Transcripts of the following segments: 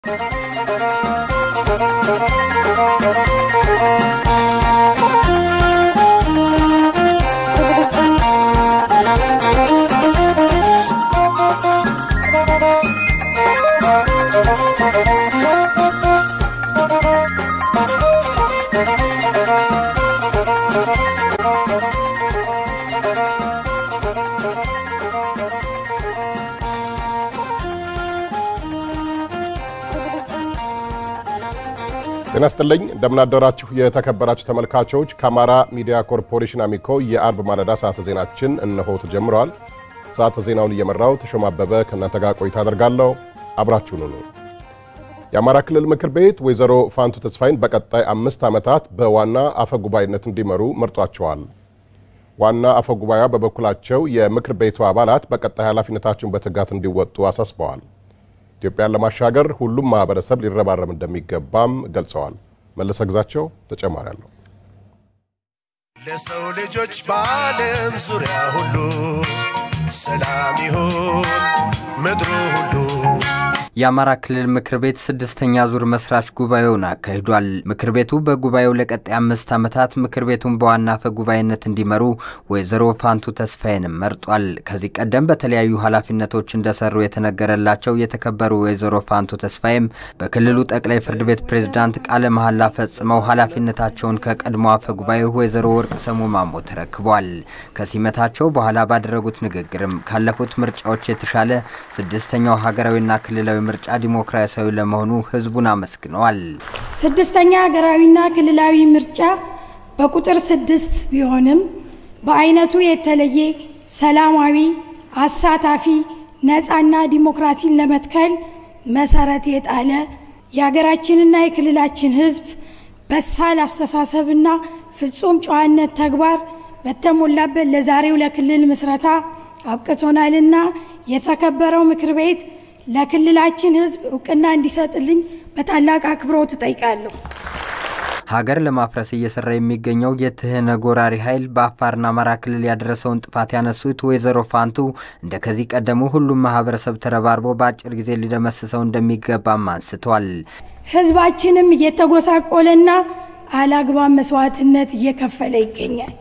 ጤና ይስጥልኝ እንደምናደራችሁ የተከበራችሁ ተመልካቾች ከአማራ ሚዲያ ኮርፖሬሽን አሚኮ የአርብ ማለዳ ሰዓተ ዜናችን እነሆ ተጀምረዋል። ሰዓተ ዜናውን እየመራው ተሾማ አበበ ከእናንተ ጋር ቆይታ አደርጋለሁ። አብራችሁን ሁኑ። የአማራ ክልል ምክር ቤት ወይዘሮ ፋንቱ ተስፋይን በቀጣይ አምስት ዓመታት በዋና አፈ ጉባኤነት እንዲመሩ መርጧቸዋል። ዋና አፈ ጉባኤዋ በበኩላቸው የምክር ቤቱ አባላት በቀጣይ ኃላፊነታቸውን በትጋት እንዲወጡ አሳስበዋል። ኢትዮጵያን ለማሻገር ሁሉም ማህበረሰብ ሊረባረብ እንደሚገባም ገልጸዋል። መለሰ ግዛቸው ተጨማሪ አለው። ለሰው ልጆች በዓለም ዙሪያ ሁሉ ሰላም ይሁን ምድሩ ሁሉ። የአማራ ክልል ምክር ቤት ስድስተኛ ዙር መስራች ጉባኤውን አካሂዷል። ምክር ቤቱ በጉባኤው ለቀጣይ አምስት ዓመታት ምክር ቤቱን በዋና አፈ ጉባኤነት እንዲመሩ ወይዘሮ ፋንቱ ተስፋዬንም መርጧል። ከዚህ ቀደም በተለያዩ ኃላፊነቶች እንደሰሩ የተነገረላቸው የተከበሩ ወይዘሮ ፋንቱ ተስፋዬም በክልሉ ጠቅላይ ፍርድ ቤት ፕሬዝዳንት ቃለ መሐላ ፈጽመው ኃላፊነታቸውን ከቀድሞ አፈ ጉባኤ ወይዘሮ ወርቅ ሰሙ ማሞ ተረክቧል። ከሲመታቸው በኋላ ባደረጉት ንግግርም ካለፉት ምርጫዎች የተሻለ ስድስተኛው ሀገራዊና ክልላዊ ምርጫ ዲሞክራሲያዊ ለመሆኑ ህዝቡን አመስግነዋል። ስድስተኛ ሀገራዊና ክልላዊ ምርጫ በቁጥር ስድስት ቢሆንም በአይነቱ የተለየ ሰላማዊ፣ አሳታፊ፣ ነፃና ዲሞክራሲን ለመትከል መሰረት የጣለ የሀገራችንና የክልላችን ህዝብ በሳል አስተሳሰብና ፍጹም ጨዋነት ተግባር በተሞላበት ለዛሬው ለክልል ምስረታ አብቅቶናልና የተከበረው ምክር ቤት ለክልላችን ህዝብ እውቅና እንዲሰጥልኝ በታላቅ አክብሮት እጠይቃለሁ። ሀገር ለማፍረስ እየሰራ የሚገኘው የትህነግ ወራሪ ኃይል በአፋርና አማራ ክልል ያደረሰውን ጥፋት ያነሱት ወይዘሮ ፋንቱ እንደ ከዚህ ቀደሙ ሁሉም ማህበረሰብ ተረባርቦ በአጭር ጊዜ ሊደመስሰው እንደሚገባም አንስተዋል። ህዝባችንም እየተጎሳቆለና አላግባብ መስዋዕትነት እየከፈለ ይገኛል።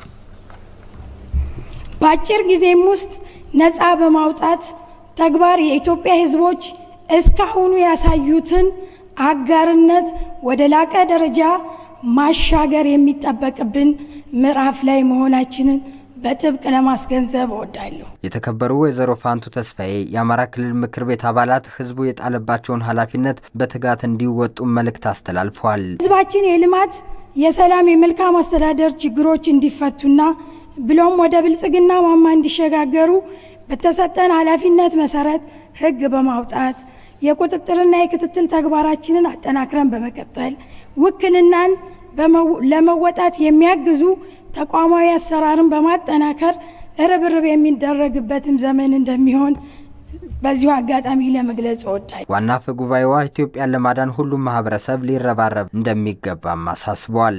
በአጭር ጊዜም ውስጥ ነፃ በማውጣት ተግባር የኢትዮጵያ ህዝቦች እስካሁኑ ያሳዩትን አጋርነት ወደ ላቀ ደረጃ ማሻገር የሚጠበቅብን ምዕራፍ ላይ መሆናችንን በጥብቅ ለማስገንዘብ እወዳለሁ። የተከበሩ ወይዘሮ ፋንቱ ተስፋዬ የአማራ ክልል ምክር ቤት አባላት ህዝቡ የጣለባቸውን ኃላፊነት በትጋት እንዲወጡ መልእክት አስተላልፈዋል። ህዝባችን የልማት፣ የሰላም፣ የመልካም አስተዳደር ችግሮች እንዲፈቱና ብሎም ወደ ብልጽግና ማማ እንዲሸጋገሩ በተሰጠን ኃላፊነት መሰረት ህግ በማውጣት የቁጥጥርና የክትትል ተግባራችንን አጠናክረን በመቀጠል ውክልናን ለመወጣት የሚያግዙ ተቋማዊ አሰራርን በማጠናከር ርብርብ የሚደረግበትም ዘመን እንደሚሆን በዚሁ አጋጣሚ ለመግለጽ እወዳለሁ። ዋና አፈ ጉባኤዋ ኢትዮጵያን ለማዳን ሁሉም ማህበረሰብ ሊረባረብ እንደሚገባም አሳስበዋል።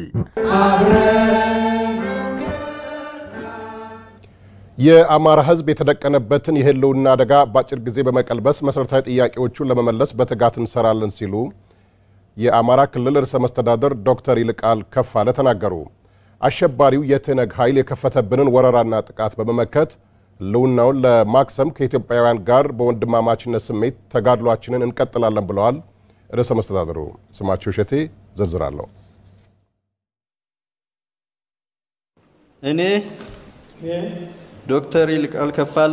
የአማራ ህዝብ የተደቀነበትን የህልውና አደጋ በአጭር ጊዜ በመቀልበስ መሠረታዊ ጥያቄዎቹን ለመመለስ በትጋት እንሰራለን ሲሉ የአማራ ክልል ርዕሰ መስተዳደር ዶክተር ይልቃል ከፋለ ተናገሩ። አሸባሪው የትህነግ ኃይል የከፈተብንን ወረራና ጥቃት በመመከት ህልውናውን ለማክሰም ከኢትዮጵያውያን ጋር በወንድማማችነት ስሜት ተጋድሏችንን እንቀጥላለን ብለዋል። ርዕሰ መስተዳድሩ ስማቸው እሸቴ ዝርዝር አለው። እኔ ዶክተር ይልቃል ከፋለ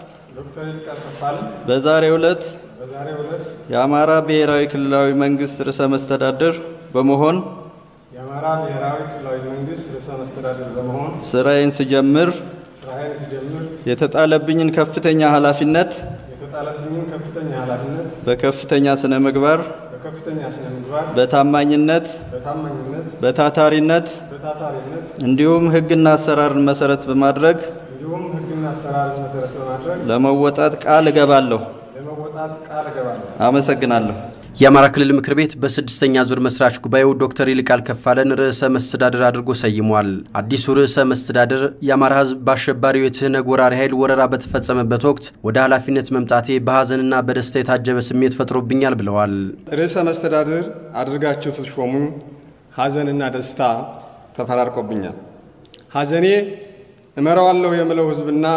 በዛሬው ዕለት የአማራ ብሔራዊ ክልላዊ መንግስት ርዕሰ መስተዳድር በመሆን የአማራ ብሔራዊ ክልላዊ መንግስት ርዕሰ መስተዳድር በመሆን ስራዬን ስጀምር ስራዬን ሲጀምር የተጣለብኝን ከፍተኛ ኃላፊነት የተጣለብኝን ከፍተኛ ኃላፊነት በከፍተኛ ስነ ምግባር፣ በከፍተኛ ስነ ምግባር፣ በታማኝነት፣ በታማኝነት፣ በታታሪነት በታታሪነት እንዲሁም ሕግና አሰራርን መሰረት በማድረግ እንዲሁም ሕግና አሰራርን መሰረት በማድረግ ለመወጣት ቃል እገባለሁ። ለመወጣት ቃል እገባለሁ። አመሰግናለሁ። የአማራ ክልል ምክር ቤት በስድስተኛ ዙር መስራች ጉባኤው ዶክተር ይልቃል ከፋለን ርዕሰ መስተዳድር አድርጎ ሰይሟል። አዲሱ ርዕሰ መስተዳድር የአማራ ሕዝብ በአሸባሪው የትህነግ ወራሪ ኃይል ወረራ በተፈጸመበት ወቅት ወደ ኃላፊነት መምጣቴ በሐዘንና በደስታ የታጀበ ስሜት ፈጥሮብኛል ብለዋል። ርዕሰ መስተዳድር አድርጋችሁ ስትሾሙኝ ሐዘንና ደስታ ተፈራርቆብኛል። ሐዘኔ እመራዋለሁ የምለው ሕዝብና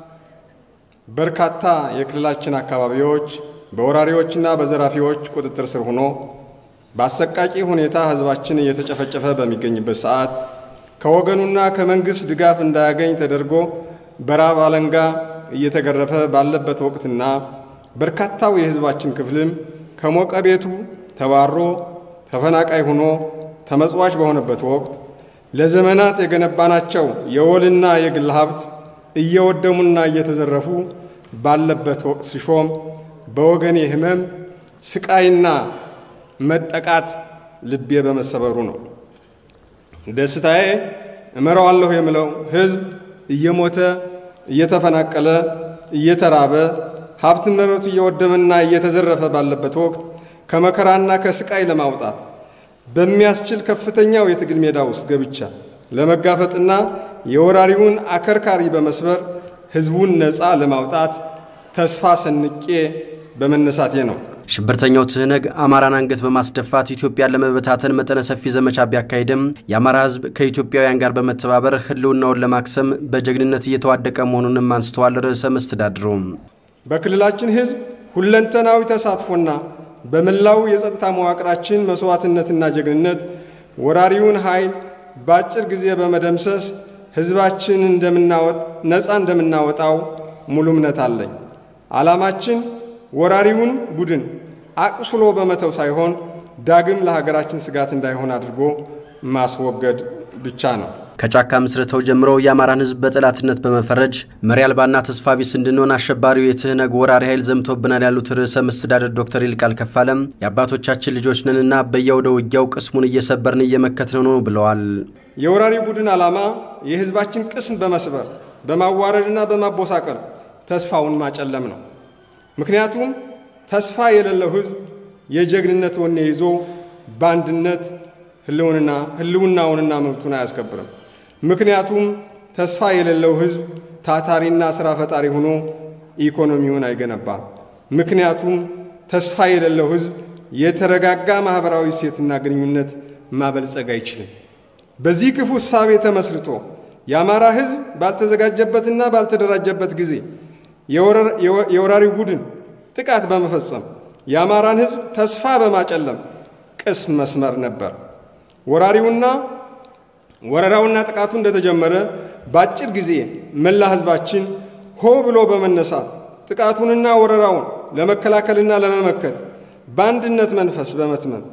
በርካታ የክልላችን አካባቢዎች በወራሪዎችና በዘራፊዎች ቁጥጥር ስር ሆኖ በአሰቃቂ ሁኔታ ሕዝባችን እየተጨፈጨፈ በሚገኝበት ሰዓት ከወገኑና ከመንግሥት ድጋፍ እንዳያገኝ ተደርጎ በራብ አለንጋ እየተገረፈ ባለበት ወቅትና በርካታው የሕዝባችን ክፍልም ከሞቀ ቤቱ ተባሮ ተፈናቃይ ሆኖ ተመጽዋች በሆነበት ወቅት ለዘመናት የገነባናቸው የወልና የግል ሀብት እየወደሙና እየተዘረፉ ባለበት ወቅት ሲሾም በወገኔ ሕመም ስቃይና መጠቃት ልቤ በመሰበሩ ነው። ደስታዬ እመራዋለሁ የምለው ሕዝብ እየሞተ እየተፈናቀለ እየተራበ ሀብት ንብረቱ እየወደመና እየተዘረፈ ባለበት ወቅት ከመከራና ከስቃይ ለማውጣት በሚያስችል ከፍተኛው የትግል ሜዳ ውስጥ ገብቻ ለመጋፈጥና የወራሪውን አከርካሪ በመስበር ሕዝቡን ነፃ ለማውጣት ተስፋ ሰንቄ በመነሳቴ ነው። ሽብርተኛው ትህነግ አማራን አንገት በማስደፋት ኢትዮጵያን ለመበታተን መጠነ ሰፊ ዘመቻ ቢያካሂድም የአማራ ሕዝብ ከኢትዮጵያውያን ጋር በመተባበር ህልውናውን ለማክሰም በጀግንነት እየተዋደቀ መሆኑንም አንስተዋል። ርዕሰ መስተዳድሩ በክልላችን ሕዝብ ሁለንተናዊ ተሳትፎና በመላው የጸጥታ መዋቅራችን መስዋዕትነትና ጀግንነት ወራሪውን ኃይል በአጭር ጊዜ በመደምሰስ ሕዝባችን ነፃ እንደምናወጣው ሙሉ እምነት አለኝ። ዓላማችን ወራሪውን ቡድን አቁስሎ በመተው ሳይሆን ዳግም ለሀገራችን ስጋት እንዳይሆን አድርጎ ማስወገድ ብቻ ነው። ከጫካ ምስረተው ጀምሮ የአማራን ህዝብ በጠላትነት በመፈረጅ መሪ አልባና ተስፋ ቢስ እንድንሆን አሸባሪው የትህነግ ወራሪ ኃይል ዘምቶብናል ያሉት ርዕሰ መስተዳደር ዶክተር ይልቃል ከፋለም የአባቶቻችን ልጆች ነንና በየአውደ ውጊያው ቅስሙን እየሰበርን እየመከትነው ነው ብለዋል። የወራሪ ቡድን ዓላማ የህዝባችን ቅስም በመስበር በማዋረድና በማቦሳቀል ተስፋውን ማጨለም ነው። ምክንያቱም ተስፋ የሌለው ህዝብ የጀግንነት ወኔ ይዞ በአንድነት ህልውናውንና መብቱን አያስከብርም። ምክንያቱም ተስፋ የሌለው ህዝብ ታታሪና ሥራ ፈጣሪ ሆኖ ኢኮኖሚውን አይገነባም። ምክንያቱም ተስፋ የሌለው ህዝብ የተረጋጋ ማኅበራዊ እሴትና ግንኙነት ማበልጸግ አይችልም። በዚህ ክፉ እሳቤ ተመስርቶ የአማራ ህዝብ ባልተዘጋጀበትና ባልተደራጀበት ጊዜ የወራሪው ቡድን ጥቃት በመፈጸም የአማራን ህዝብ ተስፋ በማጨለም ቅስም መስመር ነበር። ወራሪውና ወረራውና ጥቃቱ እንደተጀመረ በአጭር ጊዜ መላ ህዝባችን ሆ ብሎ በመነሳት ጥቃቱንና ወረራውን ለመከላከልና ለመመከት በአንድነት መንፈስ በመትመም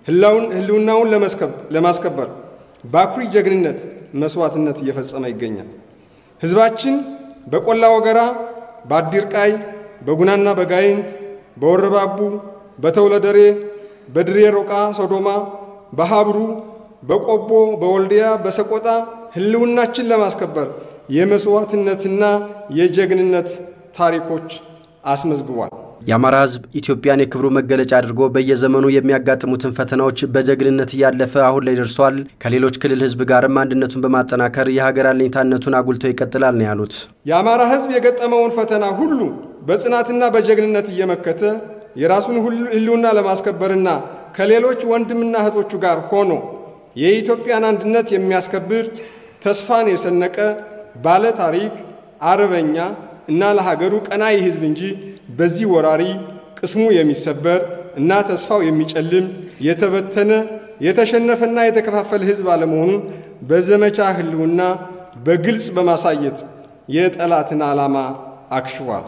ህልውናውን ለማስከበር በአኩሪ ጀግንነት መስዋዕትነት እየፈጸመ ይገኛል። ህዝባችን በቆላ ወገራ፣ በአዲርቃይ፣ በጉናና በጋይንት፣ በወረባቡ፣ በተውለደሬ፣ በድሬ ሮቃ ሶዶማ፣ በሀብሩ፣ በቆቦ፣ በወልዲያ፣ በሰቆጣ ህልውናችን ለማስከበር የመስዋዕትነትና የጀግንነት ታሪኮች አስመዝግቧል። የአማራ ህዝብ ኢትዮጵያን የክብሩ መገለጫ አድርጎ በየዘመኑ የሚያጋጥሙትን ፈተናዎች በጀግንነት እያለፈ አሁን ላይ ደርሷል። ከሌሎች ክልል ህዝብ ጋርም አንድነቱን በማጠናከር የሀገር አለኝታነቱን አጉልቶ ይቀጥላል ነው ያሉት። የአማራ ህዝብ የገጠመውን ፈተና ሁሉ በጽናትና በጀግንነት እየመከተ የራሱን ህልውና ለማስከበርና ከሌሎች ወንድምና እህቶቹ ጋር ሆኖ የኢትዮጵያን አንድነት የሚያስከብር ተስፋን የሰነቀ ባለ ታሪክ አርበኛ እና ለሀገሩ ቀናይ ህዝብ እንጂ በዚህ ወራሪ ቅስሙ የሚሰበር እና ተስፋው የሚጨልም የተበተነ የተሸነፈና የተከፋፈለ ህዝብ አለመሆኑን በዘመቻ ህልውና በግልጽ በማሳየት የጠላትን ዓላማ አክሽፏል።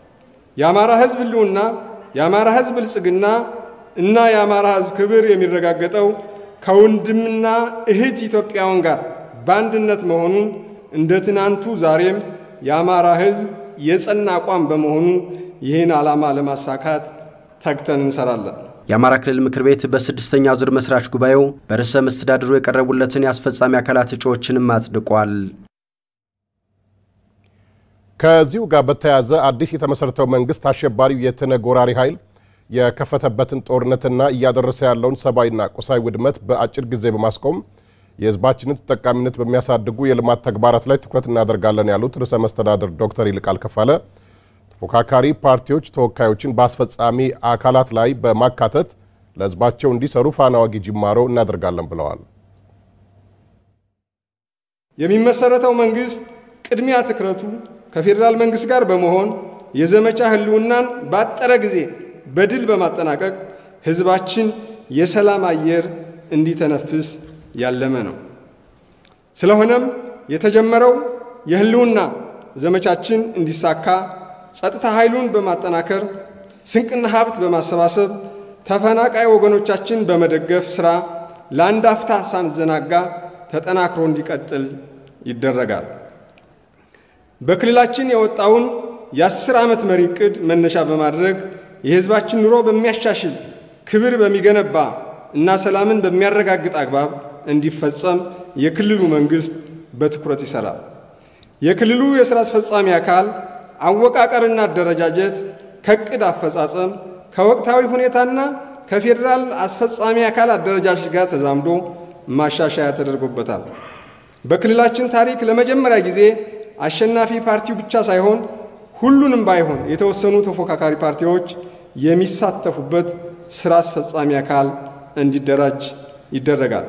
የአማራ ህዝብ ህልውና፣ የአማራ ህዝብ ብልጽግና እና የአማራ ህዝብ ክብር የሚረጋገጠው ከወንድምና እህት ኢትዮጵያውያን ጋር በአንድነት መሆኑን እንደ ትናንቱ ዛሬም የአማራ ህዝብ የጸና አቋም በመሆኑ ይህን ዓላማ ለማሳካት ተግተን እንሰራለን። የአማራ ክልል ምክር ቤት በስድስተኛ ዙር መስራች ጉባኤው በርዕሰ መስተዳድሩ የቀረቡለትን የአስፈጻሚ አካላት እጩዎችንም አጽድቋል። ከዚሁ ጋር በተያያዘ አዲስ የተመሰረተው መንግስት አሸባሪው የትህነግ ወራሪ ኃይል የከፈተበትን ጦርነትና እያደረሰ ያለውን ሰብአዊና ቁሳዊ ውድመት በአጭር ጊዜ በማስቆም የሕዝባችንን ተጠቃሚነት በሚያሳድጉ የልማት ተግባራት ላይ ትኩረት እናደርጋለን ያሉት ርዕሰ መስተዳድር ዶክተር ይልቃል ከፋለ ተፎካካሪ ፓርቲዎች ተወካዮችን በአስፈጻሚ አካላት ላይ በማካተት ለሕዝባቸው እንዲሰሩ ፋና ወጊ ጅማሮ እናደርጋለን ብለዋል። የሚመሰረተው መንግስት ቅድሚያ ትኩረቱ ከፌዴራል መንግስት ጋር በመሆን የዘመቻ ህልውናን ባጠረ ጊዜ በድል በማጠናቀቅ ህዝባችን የሰላም አየር እንዲተነፍስ ያለመ ነው። ስለሆነም የተጀመረው የህልውና ዘመቻችን እንዲሳካ ጸጥታ ኃይሉን በማጠናከር ስንቅና ሀብት በማሰባሰብ ተፈናቃይ ወገኖቻችን በመደገፍ ሥራ ለአንድ አፍታ ሳንዘናጋ ተጠናክሮ እንዲቀጥል ይደረጋል። በክልላችን የወጣውን የአስር ዓመት መሪ ዕቅድ መነሻ በማድረግ የህዝባችን ኑሮ በሚያሻሽል ክብር በሚገነባ እና ሰላምን በሚያረጋግጥ አግባብ እንዲፈጸም የክልሉ መንግስት በትኩረት ይሰራል። የክልሉ የሥራ አስፈጻሚ አካል አወቃቀርና አደረጃጀት ከዕቅድ አፈጻጸም ከወቅታዊ ሁኔታና ከፌዴራል አስፈጻሚ አካል አደረጃጀት ጋር ተዛምዶ ማሻሻያ ተደርጎበታል። በክልላችን ታሪክ ለመጀመሪያ ጊዜ አሸናፊ ፓርቲው ብቻ ሳይሆን ሁሉንም ባይሆን የተወሰኑ ተፎካካሪ ፓርቲዎች የሚሳተፉበት ስራ አስፈጻሚ አካል እንዲደራጅ ይደረጋል።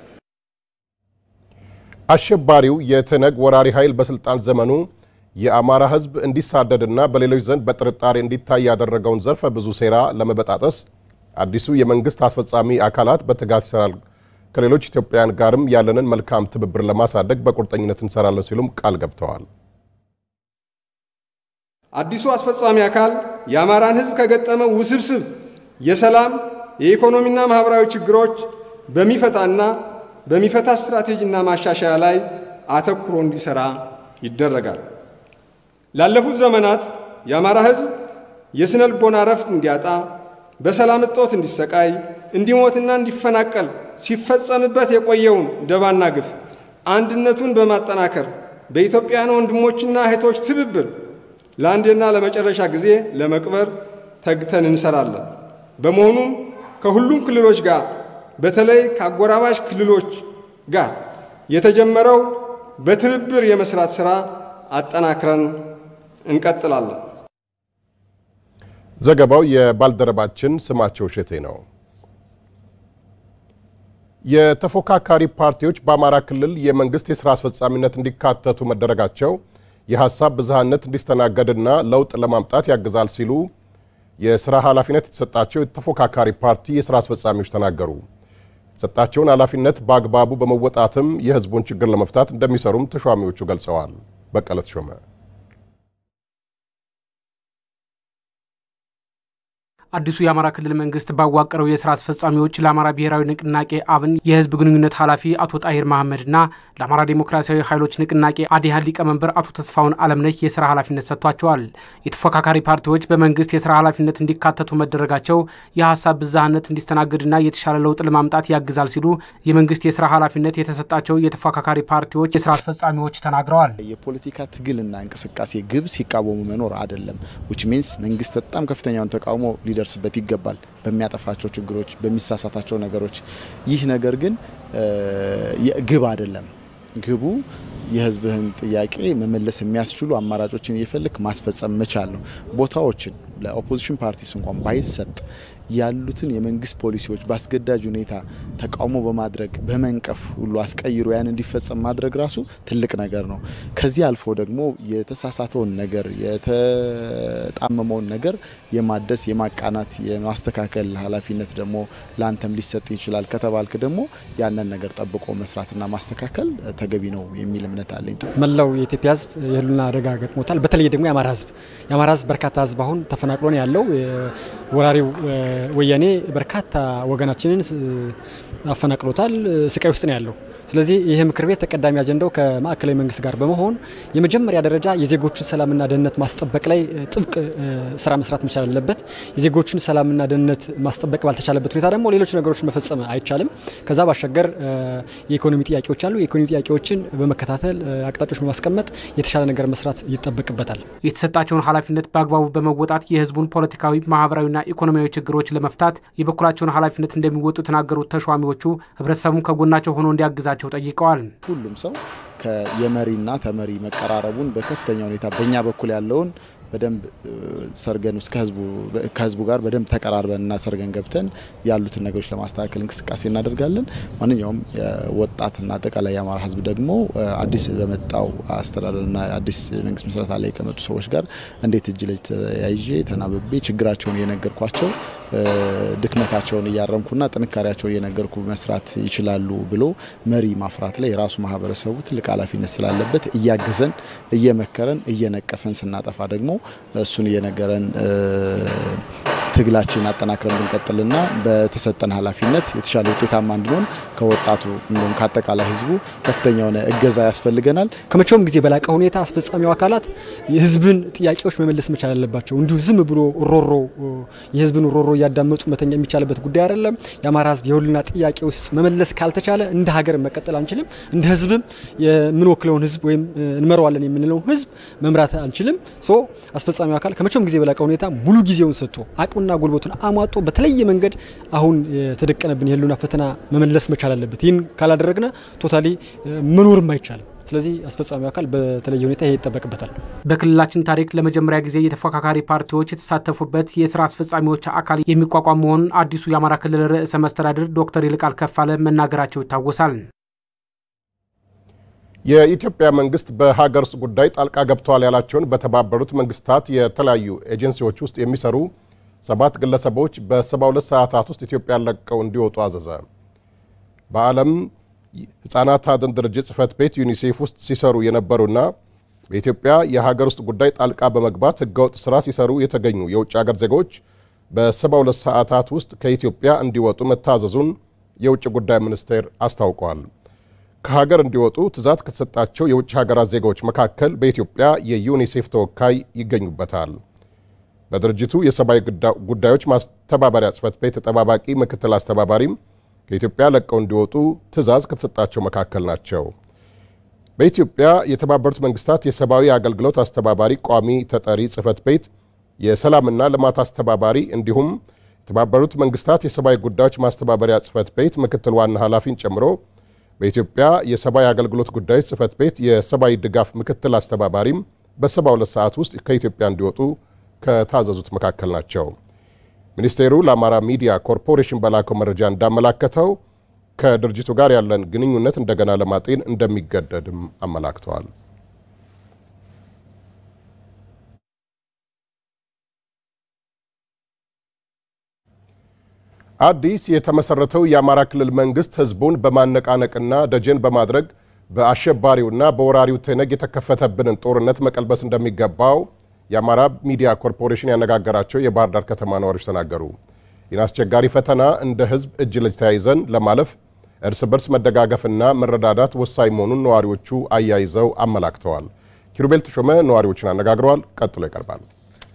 አሸባሪው የትነግ ወራሪ ኃይል በስልጣን ዘመኑ የአማራ ሕዝብ እንዲሳደድና በሌሎች ዘንድ በጥርጣሬ እንዲታይ ያደረገውን ዘርፈ ብዙ ሴራ ለመበጣጠስ አዲሱ የመንግስት አስፈጻሚ አካላት በትጋት ይሰራል። ከሌሎች ኢትዮጵያውያን ጋርም ያለንን መልካም ትብብር ለማሳደግ በቁርጠኝነት እንሰራለን ሲሉም ቃል ገብተዋል። አዲሱ አስፈጻሚ አካል የአማራን ሕዝብ ከገጠመው ውስብስብ የሰላም የኢኮኖሚና ማህበራዊ ችግሮች በሚፈታና በሚፈታ ስትራቴጂና ማሻሻያ ላይ አተኩሮ እንዲሰራ ይደረጋል። ላለፉት ዘመናት የአማራ ሕዝብ የስነ ልቦና ረፍት እንዲያጣ፣ በሰላም እጦት እንዲሰቃይ፣ እንዲሞትና እንዲፈናቀል ሲፈጸምበት የቆየውን ደባና ግፍ አንድነቱን በማጠናከር በኢትዮጵያውያን ወንድሞችና እህቶች ትብብር ለአንዴና ለመጨረሻ ጊዜ ለመቅበር ተግተን እንሰራለን። በመሆኑም ከሁሉም ክልሎች ጋር በተለይ ከአጎራባሽ ክልሎች ጋር የተጀመረው በትብብር የመስራት ሥራ አጠናክረን እንቀጥላለን። ዘገባው የባልደረባችን ስማቸው እሸቴ ነው። የተፎካካሪ ፓርቲዎች በአማራ ክልል የመንግስት የስራ አስፈጻሚነት እንዲካተቱ መደረጋቸው የሀሳብ ብዝሃነት እንዲስተናገድና ለውጥ ለማምጣት ያግዛል ሲሉ የስራ ኃላፊነት የተሰጣቸው የተፎካካሪ ፓርቲ የስራ አስፈጻሚዎች ተናገሩ። የተሰጣቸውን ኃላፊነት በአግባቡ በመወጣትም የህዝቡን ችግር ለመፍታት እንደሚሰሩም ተሿሚዎቹ ገልጸዋል። በቀለ ተሾመ አዲሱ የአማራ ክልል መንግስት ባዋቀረው የስራ አስፈጻሚዎች ለአማራ ብሔራዊ ንቅናቄ አብን የህዝብ ግንኙነት ኃላፊ አቶ ጣሂር መሐመድና ለአማራ ዴሞክራሲያዊ ኃይሎች ንቅናቄ አዲሃን ሊቀመንበር አቶ ተስፋውን አለምነህ የስራ ኃላፊነት ሰጥቷቸዋል። የተፎካካሪ ፓርቲዎች በመንግስት የስራ ኃላፊነት እንዲካተቱ መደረጋቸው የሀሳብ ብዝሃነት እንዲስተናገድና የተሻለ ለውጥ ለማምጣት ያግዛል ሲሉ የመንግስት የስራ ኃላፊነት የተሰጣቸው የተፎካካሪ ፓርቲዎች የስራ አስፈጻሚዎች ተናግረዋል። የፖለቲካ ትግልና እንቅስቃሴ ግብ ሲቃወሙ መኖር አይደለም። ዊች ሚንስ መንግስት በጣም ከፍተኛውን ተቃውሞ ሊደርስበት ይገባል በሚያጠፋቸው ችግሮች፣ በሚሳሳታቸው ነገሮች። ይህ ነገር ግን ግብ አይደለም። ግቡ የህዝብህን ጥያቄ መመለስ የሚያስችሉ አማራጮችን እየፈለክ ማስፈጸም መቻል ነው። ቦታዎችን ለኦፖዚሽን ፓርቲስ እንኳን ባይሰጥ ያሉትን የመንግስት ፖሊሲዎች በአስገዳጅ ሁኔታ ተቃውሞ በማድረግ በመንቀፍ ሁሉ አስቀይሮ ያን እንዲፈጸም ማድረግ ራሱ ትልቅ ነገር ነው። ከዚህ አልፎ ደግሞ የተሳሳተውን ነገር የተጣመመውን ነገር የማደስ የማቃናት፣ የማስተካከል ኃላፊነት ደግሞ ለአንተም ሊሰጥ ይችላል ከተባልክ ደግሞ ያንን ነገር ጠብቆ መስራትና ማስተካከል ተገቢ ነው የሚል እምነት አለኝ። መላው የኢትዮጵያ ህዝብ የህልውና አደጋ ገጥሞታል። በተለይ ደግሞ የአማራ ህዝብ የአማራ ህዝብ በርካታ ህዝብ አሁን ተፈናቅሎ ነው ያለው። ወራሪው ወያኔ በርካታ ወገናችንን አፈናቅሎታል። ስቃይ ውስጥ ነው ያለው። ስለዚህ ይህ ምክር ቤት ተቀዳሚ አጀንዳው ከማዕከላዊ መንግስት ጋር በመሆን የመጀመሪያ ደረጃ የዜጎችን ሰላምና ደህንነት ማስጠበቅ ላይ ጥብቅ ስራ መስራት መቻል አለበት። የዜጎችን ሰላምና ደህንነት ማስጠበቅ ባልተቻለበት ሁኔታ ደግሞ ሌሎች ነገሮችን መፈጸም አይቻልም። ከዛ ባሻገር የኢኮኖሚ ጥያቄዎች አሉ። የኢኮኖሚ ጥያቄዎችን በመከታተል አቅጣጫዎች በማስቀመጥ የተሻለ ነገር መስራት ይጠበቅበታል። የተሰጣቸውን ኃላፊነት በአግባቡ በመወጣት የህዝቡን ፖለቲካዊ፣ ማህበራዊና ኢኮኖሚያዊ ችግሮች ለመፍታት የበኩላቸውን ኃላፊነት እንደሚወጡ የተናገሩት ተሿሚዎቹ ህብረተሰቡን ከጎናቸው ሆኖ እንዲያግዛቸው ጠይቀዋል። ሁሉም ሰው የመሪና ተመሪ መቀራረቡን በከፍተኛ ሁኔታ በእኛ በኩል ያለውን በደንብ ሰርገን ውስጥ ከህዝቡ ጋር በደንብ ተቀራርበንና ሰርገን ገብተን ያሉትን ነገሮች ለማስተካከል እንቅስቃሴ እናደርጋለን። ማንኛውም ወጣትና አጠቃላይ የአማራ ህዝብ ደግሞ አዲስ በመጣው አስተዳደርና አዲስ መንግስት ምስረታ ላይ ከመጡ ሰዎች ጋር እንዴት እጅ ለእጅ ተያይዤ ተናብቤ ችግራቸውን እየነገርኳቸው ድክመታቸውን እያረምኩና ጥንካሬያቸውን እየነገርኩ መስራት ይችላሉ ብሎ መሪ ማፍራት ላይ የራሱ ማህበረሰቡ ትልቅ ኃላፊነት ስላለበት እያገዘን እየመከረን እየነቀፈን ስናጠፋ ደግሞ እሱን እየነገረን ትግላችን አጠናክረን ብንቀጥልና በተሰጠን ኃላፊነት የተሻለ ውጤታማ እንዲሆን ከወጣቱ እንዲሁም ከአጠቃላይ ህዝቡ ከፍተኛ የሆነ እገዛ ያስፈልገናል። ከመቼውም ጊዜ በላቀ ሁኔታ አስፈጻሚው አካላት የህዝብን ጥያቄዎች መመለስ መቻል አለባቸው። እንዲሁ ዝም ብሎ ሮሮ የህዝብን ሮሮ እያዳመጡ መተኛ የሚቻልበት ጉዳይ አይደለም። የአማራ ህዝብ የሁልና ጥያቄ ውስጥ መመለስ ካልተቻለ እንደ ሀገር መቀጠል አንችልም። እንደ ህዝብም የምንወክለውን ህዝብ ወይም እንመራዋለን የምንለውን ህዝብ መምራት አንችልም። ሶ አስፈጻሚው አካል ከመቼውም ጊዜ በላቀ ሁኔታ ሙሉ ጊዜውን ሰጥቶ አቅምና ጉልበቱን አሟጦ በተለየ መንገድ አሁን የተደቀነብን የህልውና ፈተና መመለስ መቻል አለበት። ይህን ካላደረግነ ቶታሊ መኖርም አይቻልም። ስለዚህ አስፈጻሚው አካል በተለየ ሁኔታ ይሄ ይጠበቅበታል። በክልላችን ታሪክ ለመጀመሪያ ጊዜ የተፎካካሪ ፓርቲዎች የተሳተፉበት የስራ አስፈጻሚዎች አካል የሚቋቋም መሆኑን አዲሱ የአማራ ክልል ርዕሰ መስተዳድር ዶክተር ይልቃል ከፋለ መናገራቸው ይታወሳል። የኢትዮጵያ መንግስት በሀገር ውስጥ ጉዳይ ጣልቃ ገብተዋል ያላቸውን በተባበሩት መንግስታት የተለያዩ ኤጀንሲዎች ውስጥ የሚሰሩ ሰባት ግለሰቦች በ72 ሰዓታት ውስጥ ኢትዮጵያን ለቀው እንዲወጡ አዘዘ። በዓለም ሕፃናት አድን ድርጅት ጽህፈት ቤት ዩኒሴፍ ውስጥ ሲሰሩ የነበሩና በኢትዮጵያ የሀገር ውስጥ ጉዳይ ጣልቃ በመግባት ህገወጥ ስራ ሲሰሩ የተገኙ የውጭ ሀገር ዜጎች በ72 ሰዓታት ውስጥ ከኢትዮጵያ እንዲወጡ መታዘዙን የውጭ ጉዳይ ሚኒስቴር አስታውቋል። ከሀገር እንዲወጡ ትዕዛዝ ከተሰጣቸው የውጭ ሀገራት ዜጎች መካከል በኢትዮጵያ የዩኒሴፍ ተወካይ ይገኙበታል። በድርጅቱ የሰብአዊ ጉዳዮች ማስተባበሪያ ጽህፈት ቤት ተጠባባቂ ምክትል አስተባባሪም ከኢትዮጵያ ለቀው እንዲወጡ ትዕዛዝ ከተሰጣቸው መካከል ናቸው። በኢትዮጵያ የተባበሩት መንግስታት የሰብአዊ አገልግሎት አስተባባሪ ቋሚ ተጠሪ ጽህፈት ቤት የሰላምና ልማት አስተባባሪ እንዲሁም የተባበሩት መንግስታት የሰብአዊ ጉዳዮች ማስተባበሪያ ጽህፈት ቤት ምክትል ዋና ኃላፊን ጨምሮ በኢትዮጵያ የሰብአዊ አገልግሎት ጉዳዮች ጽህፈት ቤት የሰብአዊ ድጋፍ ምክትል አስተባባሪም በ72 ሰዓት ውስጥ ከኢትዮጵያ እንዲወጡ ከታዘዙት መካከል ናቸው። ሚኒስቴሩ ለአማራ ሚዲያ ኮርፖሬሽን በላከው መረጃ እንዳመላከተው ከድርጅቱ ጋር ያለን ግንኙነት እንደገና ለማጤን እንደሚገደድም አመላክተዋል። አዲስ የተመሰረተው የአማራ ክልል መንግስት ህዝቡን በማነቃነቅና ደጀን በማድረግ በአሸባሪውና በወራሪው ትነግ የተከፈተብንን ጦርነት መቀልበስ እንደሚገባው የአማራ ሚዲያ ኮርፖሬሽን ያነጋገራቸው የባህር ዳር ከተማ ነዋሪዎች ተናገሩ። ይህን አስቸጋሪ ፈተና እንደ ህዝብ እጅ ለእጅ ተያይዘን ለማለፍ እርስ በርስ መደጋገፍና መረዳዳት ወሳኝ መሆኑን ነዋሪዎቹ አያይዘው አመላክተዋል። ኪሩቤል ተሾመ ነዋሪዎችን አነጋግረዋል። ቀጥሎ ይቀርባል።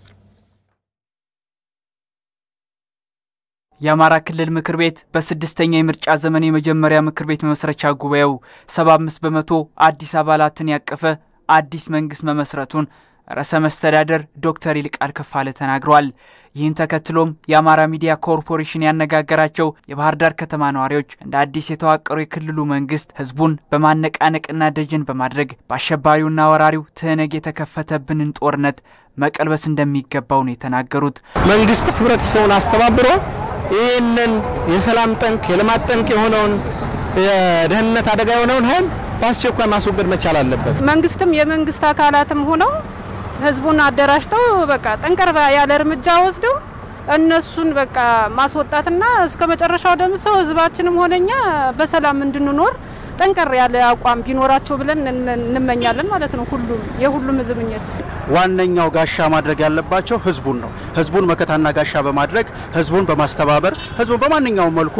የአማራ ክልል ምክር ቤት በስድስተኛ የምርጫ ዘመን የመጀመሪያ ምክር ቤት መመስረቻ ጉባኤው 75 በመቶ አዲስ አባላትን ያቀፈ አዲስ መንግስት መመስረቱን ርዕሰ መስተዳደር ዶክተር ይልቃል ከፋለ ተናግረዋል። ይህን ተከትሎም የአማራ ሚዲያ ኮርፖሬሽን ያነጋገራቸው የባህር ዳር ከተማ ነዋሪዎች እንደ አዲስ የተዋቀረው የክልሉ መንግስት ህዝቡን በማነቃነቅና ደጀን በማድረግ በአሸባሪውና ወራሪው ትህነግ የተከፈተብንን ጦርነት መቀልበስ እንደሚገባው ነው የተናገሩት። መንግስት ህብረተሰቡን አስተባብሮ ይህንን የሰላም ጠንቅ የልማት ጠንቅ የሆነውን የደህንነት አደጋ የሆነውን ኃይል በአስቸኳይ ማስወገድ መቻል አለበት። መንግስትም የመንግስት አካላትም ሆነው ህዝቡን አደራጅተው በቃ ጠንከር ያለ እርምጃ ወስደው እነሱን በቃ ማስወጣትና እስከ መጨረሻው ደምሰው ህዝባችንም ሆነኛ በሰላም እንድንኖር ጠንከር ያለ አቋም ቢኖራቸው ብለን እንመኛለን ማለት ነው። ሁሉም የሁሉም ህዝብ ምኞት ዋነኛው ጋሻ ማድረግ ያለባቸው ህዝቡን ነው። ህዝቡን መከታና ጋሻ በማድረግ ህዝቡን በማስተባበር ህዝቡን በማንኛውም መልኩ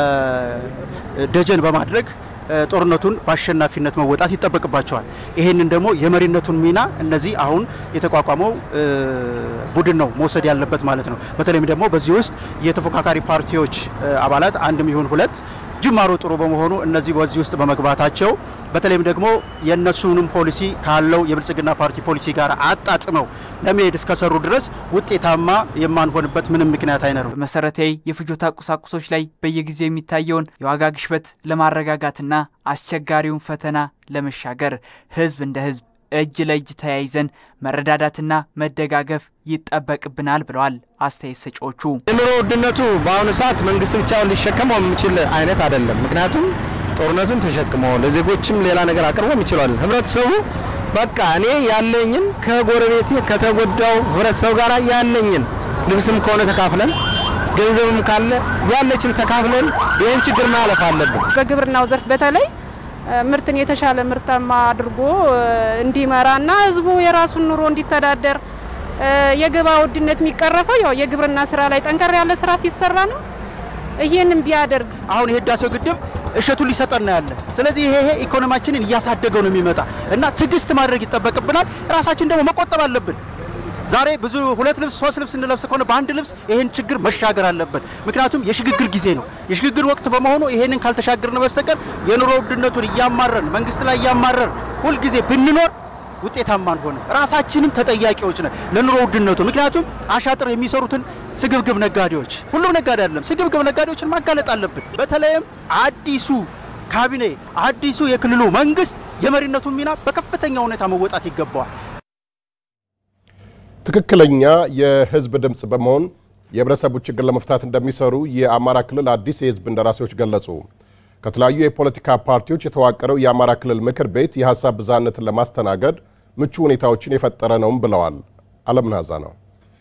ደጀን በማድረግ ጦርነቱን በአሸናፊነት መወጣት ይጠበቅባቸዋል። ይህንን ደግሞ የመሪነቱን ሚና እነዚህ አሁን የተቋቋመው ቡድን ነው መውሰድ ያለበት ማለት ነው። በተለይም ደግሞ በዚህ ውስጥ የተፎካካሪ ፓርቲዎች አባላት አንድም ይሁን ሁለት ጅማሮ ጥሩ በመሆኑ እነዚህ በዚህ ውስጥ በመግባታቸው በተለይም ደግሞ የእነሱንም ፖሊሲ ካለው የብልጽግና ፓርቲ ፖሊሲ ጋር አጣጥመው ለመሄድ እስከሰሩ ድረስ ውጤታማ የማንሆንበት ምንም ምክንያት አይኖርም። በመሰረታዊ የፍጆታ ቁሳቁሶች ላይ በየጊዜው የሚታየውን የዋጋ ግሽበት ለማረጋጋትና አስቸጋሪውን ፈተና ለመሻገር ህዝብ እንደ ህዝብ እጅ ለእጅ ተያይዘን መረዳዳትና መደጋገፍ ይጠበቅብናል ብለዋል አስተያየት ሰጪዎቹ። የኑሮ ውድነቱ በአሁኑ ሰዓት መንግስት ብቻውን ሊሸከመው የሚችል አይነት አይደለም። ምክንያቱም ጦርነቱን ተሸክሞ ለዜጎችም ሌላ ነገር አቅርቦ ይችላል። ህብረተሰቡ በቃ እኔ ያለኝን ከጎረቤቴ ከተጎዳው ህብረተሰብ ጋር ያለኝን ልብስም ከሆነ ተካፍለን ገንዘብም ካለ ያለችን ተካፍለን ይህን ችግር ማለፍ አለብን። በግብርናው ዘርፍ በተለይ ምርትን የተሻለ ምርታማ አድርጎ እንዲመራና ህዝቡ የራሱን ኑሮ እንዲተዳደር የገበያ ውድነት የሚቀረፈው ያው የግብርና ስራ ላይ ጠንከር ያለ ስራ ሲሰራ ነው። ይህንን ቢያደርግ አሁን የህዳሴው ግድብ እሸቱን ሊሰጠን ነው ያለ። ስለዚህ ይሄ ይሄ ኢኮኖሚያችንን እያሳደገው ነው የሚመጣ እና ትዕግስት ማድረግ ይጠበቅብናል። ራሳችን ደግሞ መቆጠብ አለብን። ዛሬ ብዙ ሁለት ልብስ ሶስት ልብስ እንለብስ ከሆነ በአንድ ልብስ ይሄን ችግር መሻገር አለብን። ምክንያቱም የሽግግር ጊዜ ነው። የሽግግር ወቅት በመሆኑ ይሄንን ካልተሻገርን በስተቀር የኑሮ ውድነቱን እያማረን መንግስት ላይ እያማረን ሁልጊዜ ብንኖር ውጤታማ አንሆነ። ራሳችንም ተጠያቂዎች ነን ለኑሮ ውድነቱ። ምክንያቱም አሻጥር የሚሰሩትን ስግብግብ ነጋዴዎች፣ ሁሉም ነጋዴ አይደለም፣ ስግብግብ ነጋዴዎችን ማጋለጥ አለብን። በተለይም አዲሱ ካቢኔ አዲሱ የክልሉ መንግስት የመሪነቱን ሚና በከፍተኛ ሁኔታ መወጣት ይገባዋል። ትክክለኛ የህዝብ ድምፅ በመሆን የህብረተሰቡ ችግር ለመፍታት እንደሚሰሩ የአማራ ክልል አዲስ የህዝብ እንደራሴዎች ገለጹ። ከተለያዩ የፖለቲካ ፓርቲዎች የተዋቀረው የአማራ ክልል ምክር ቤት የሀሳብ ብዝሃነትን ለማስተናገድ ምቹ ሁኔታዎችን የፈጠረ ነውም ብለዋል። አለምናዛ ነው።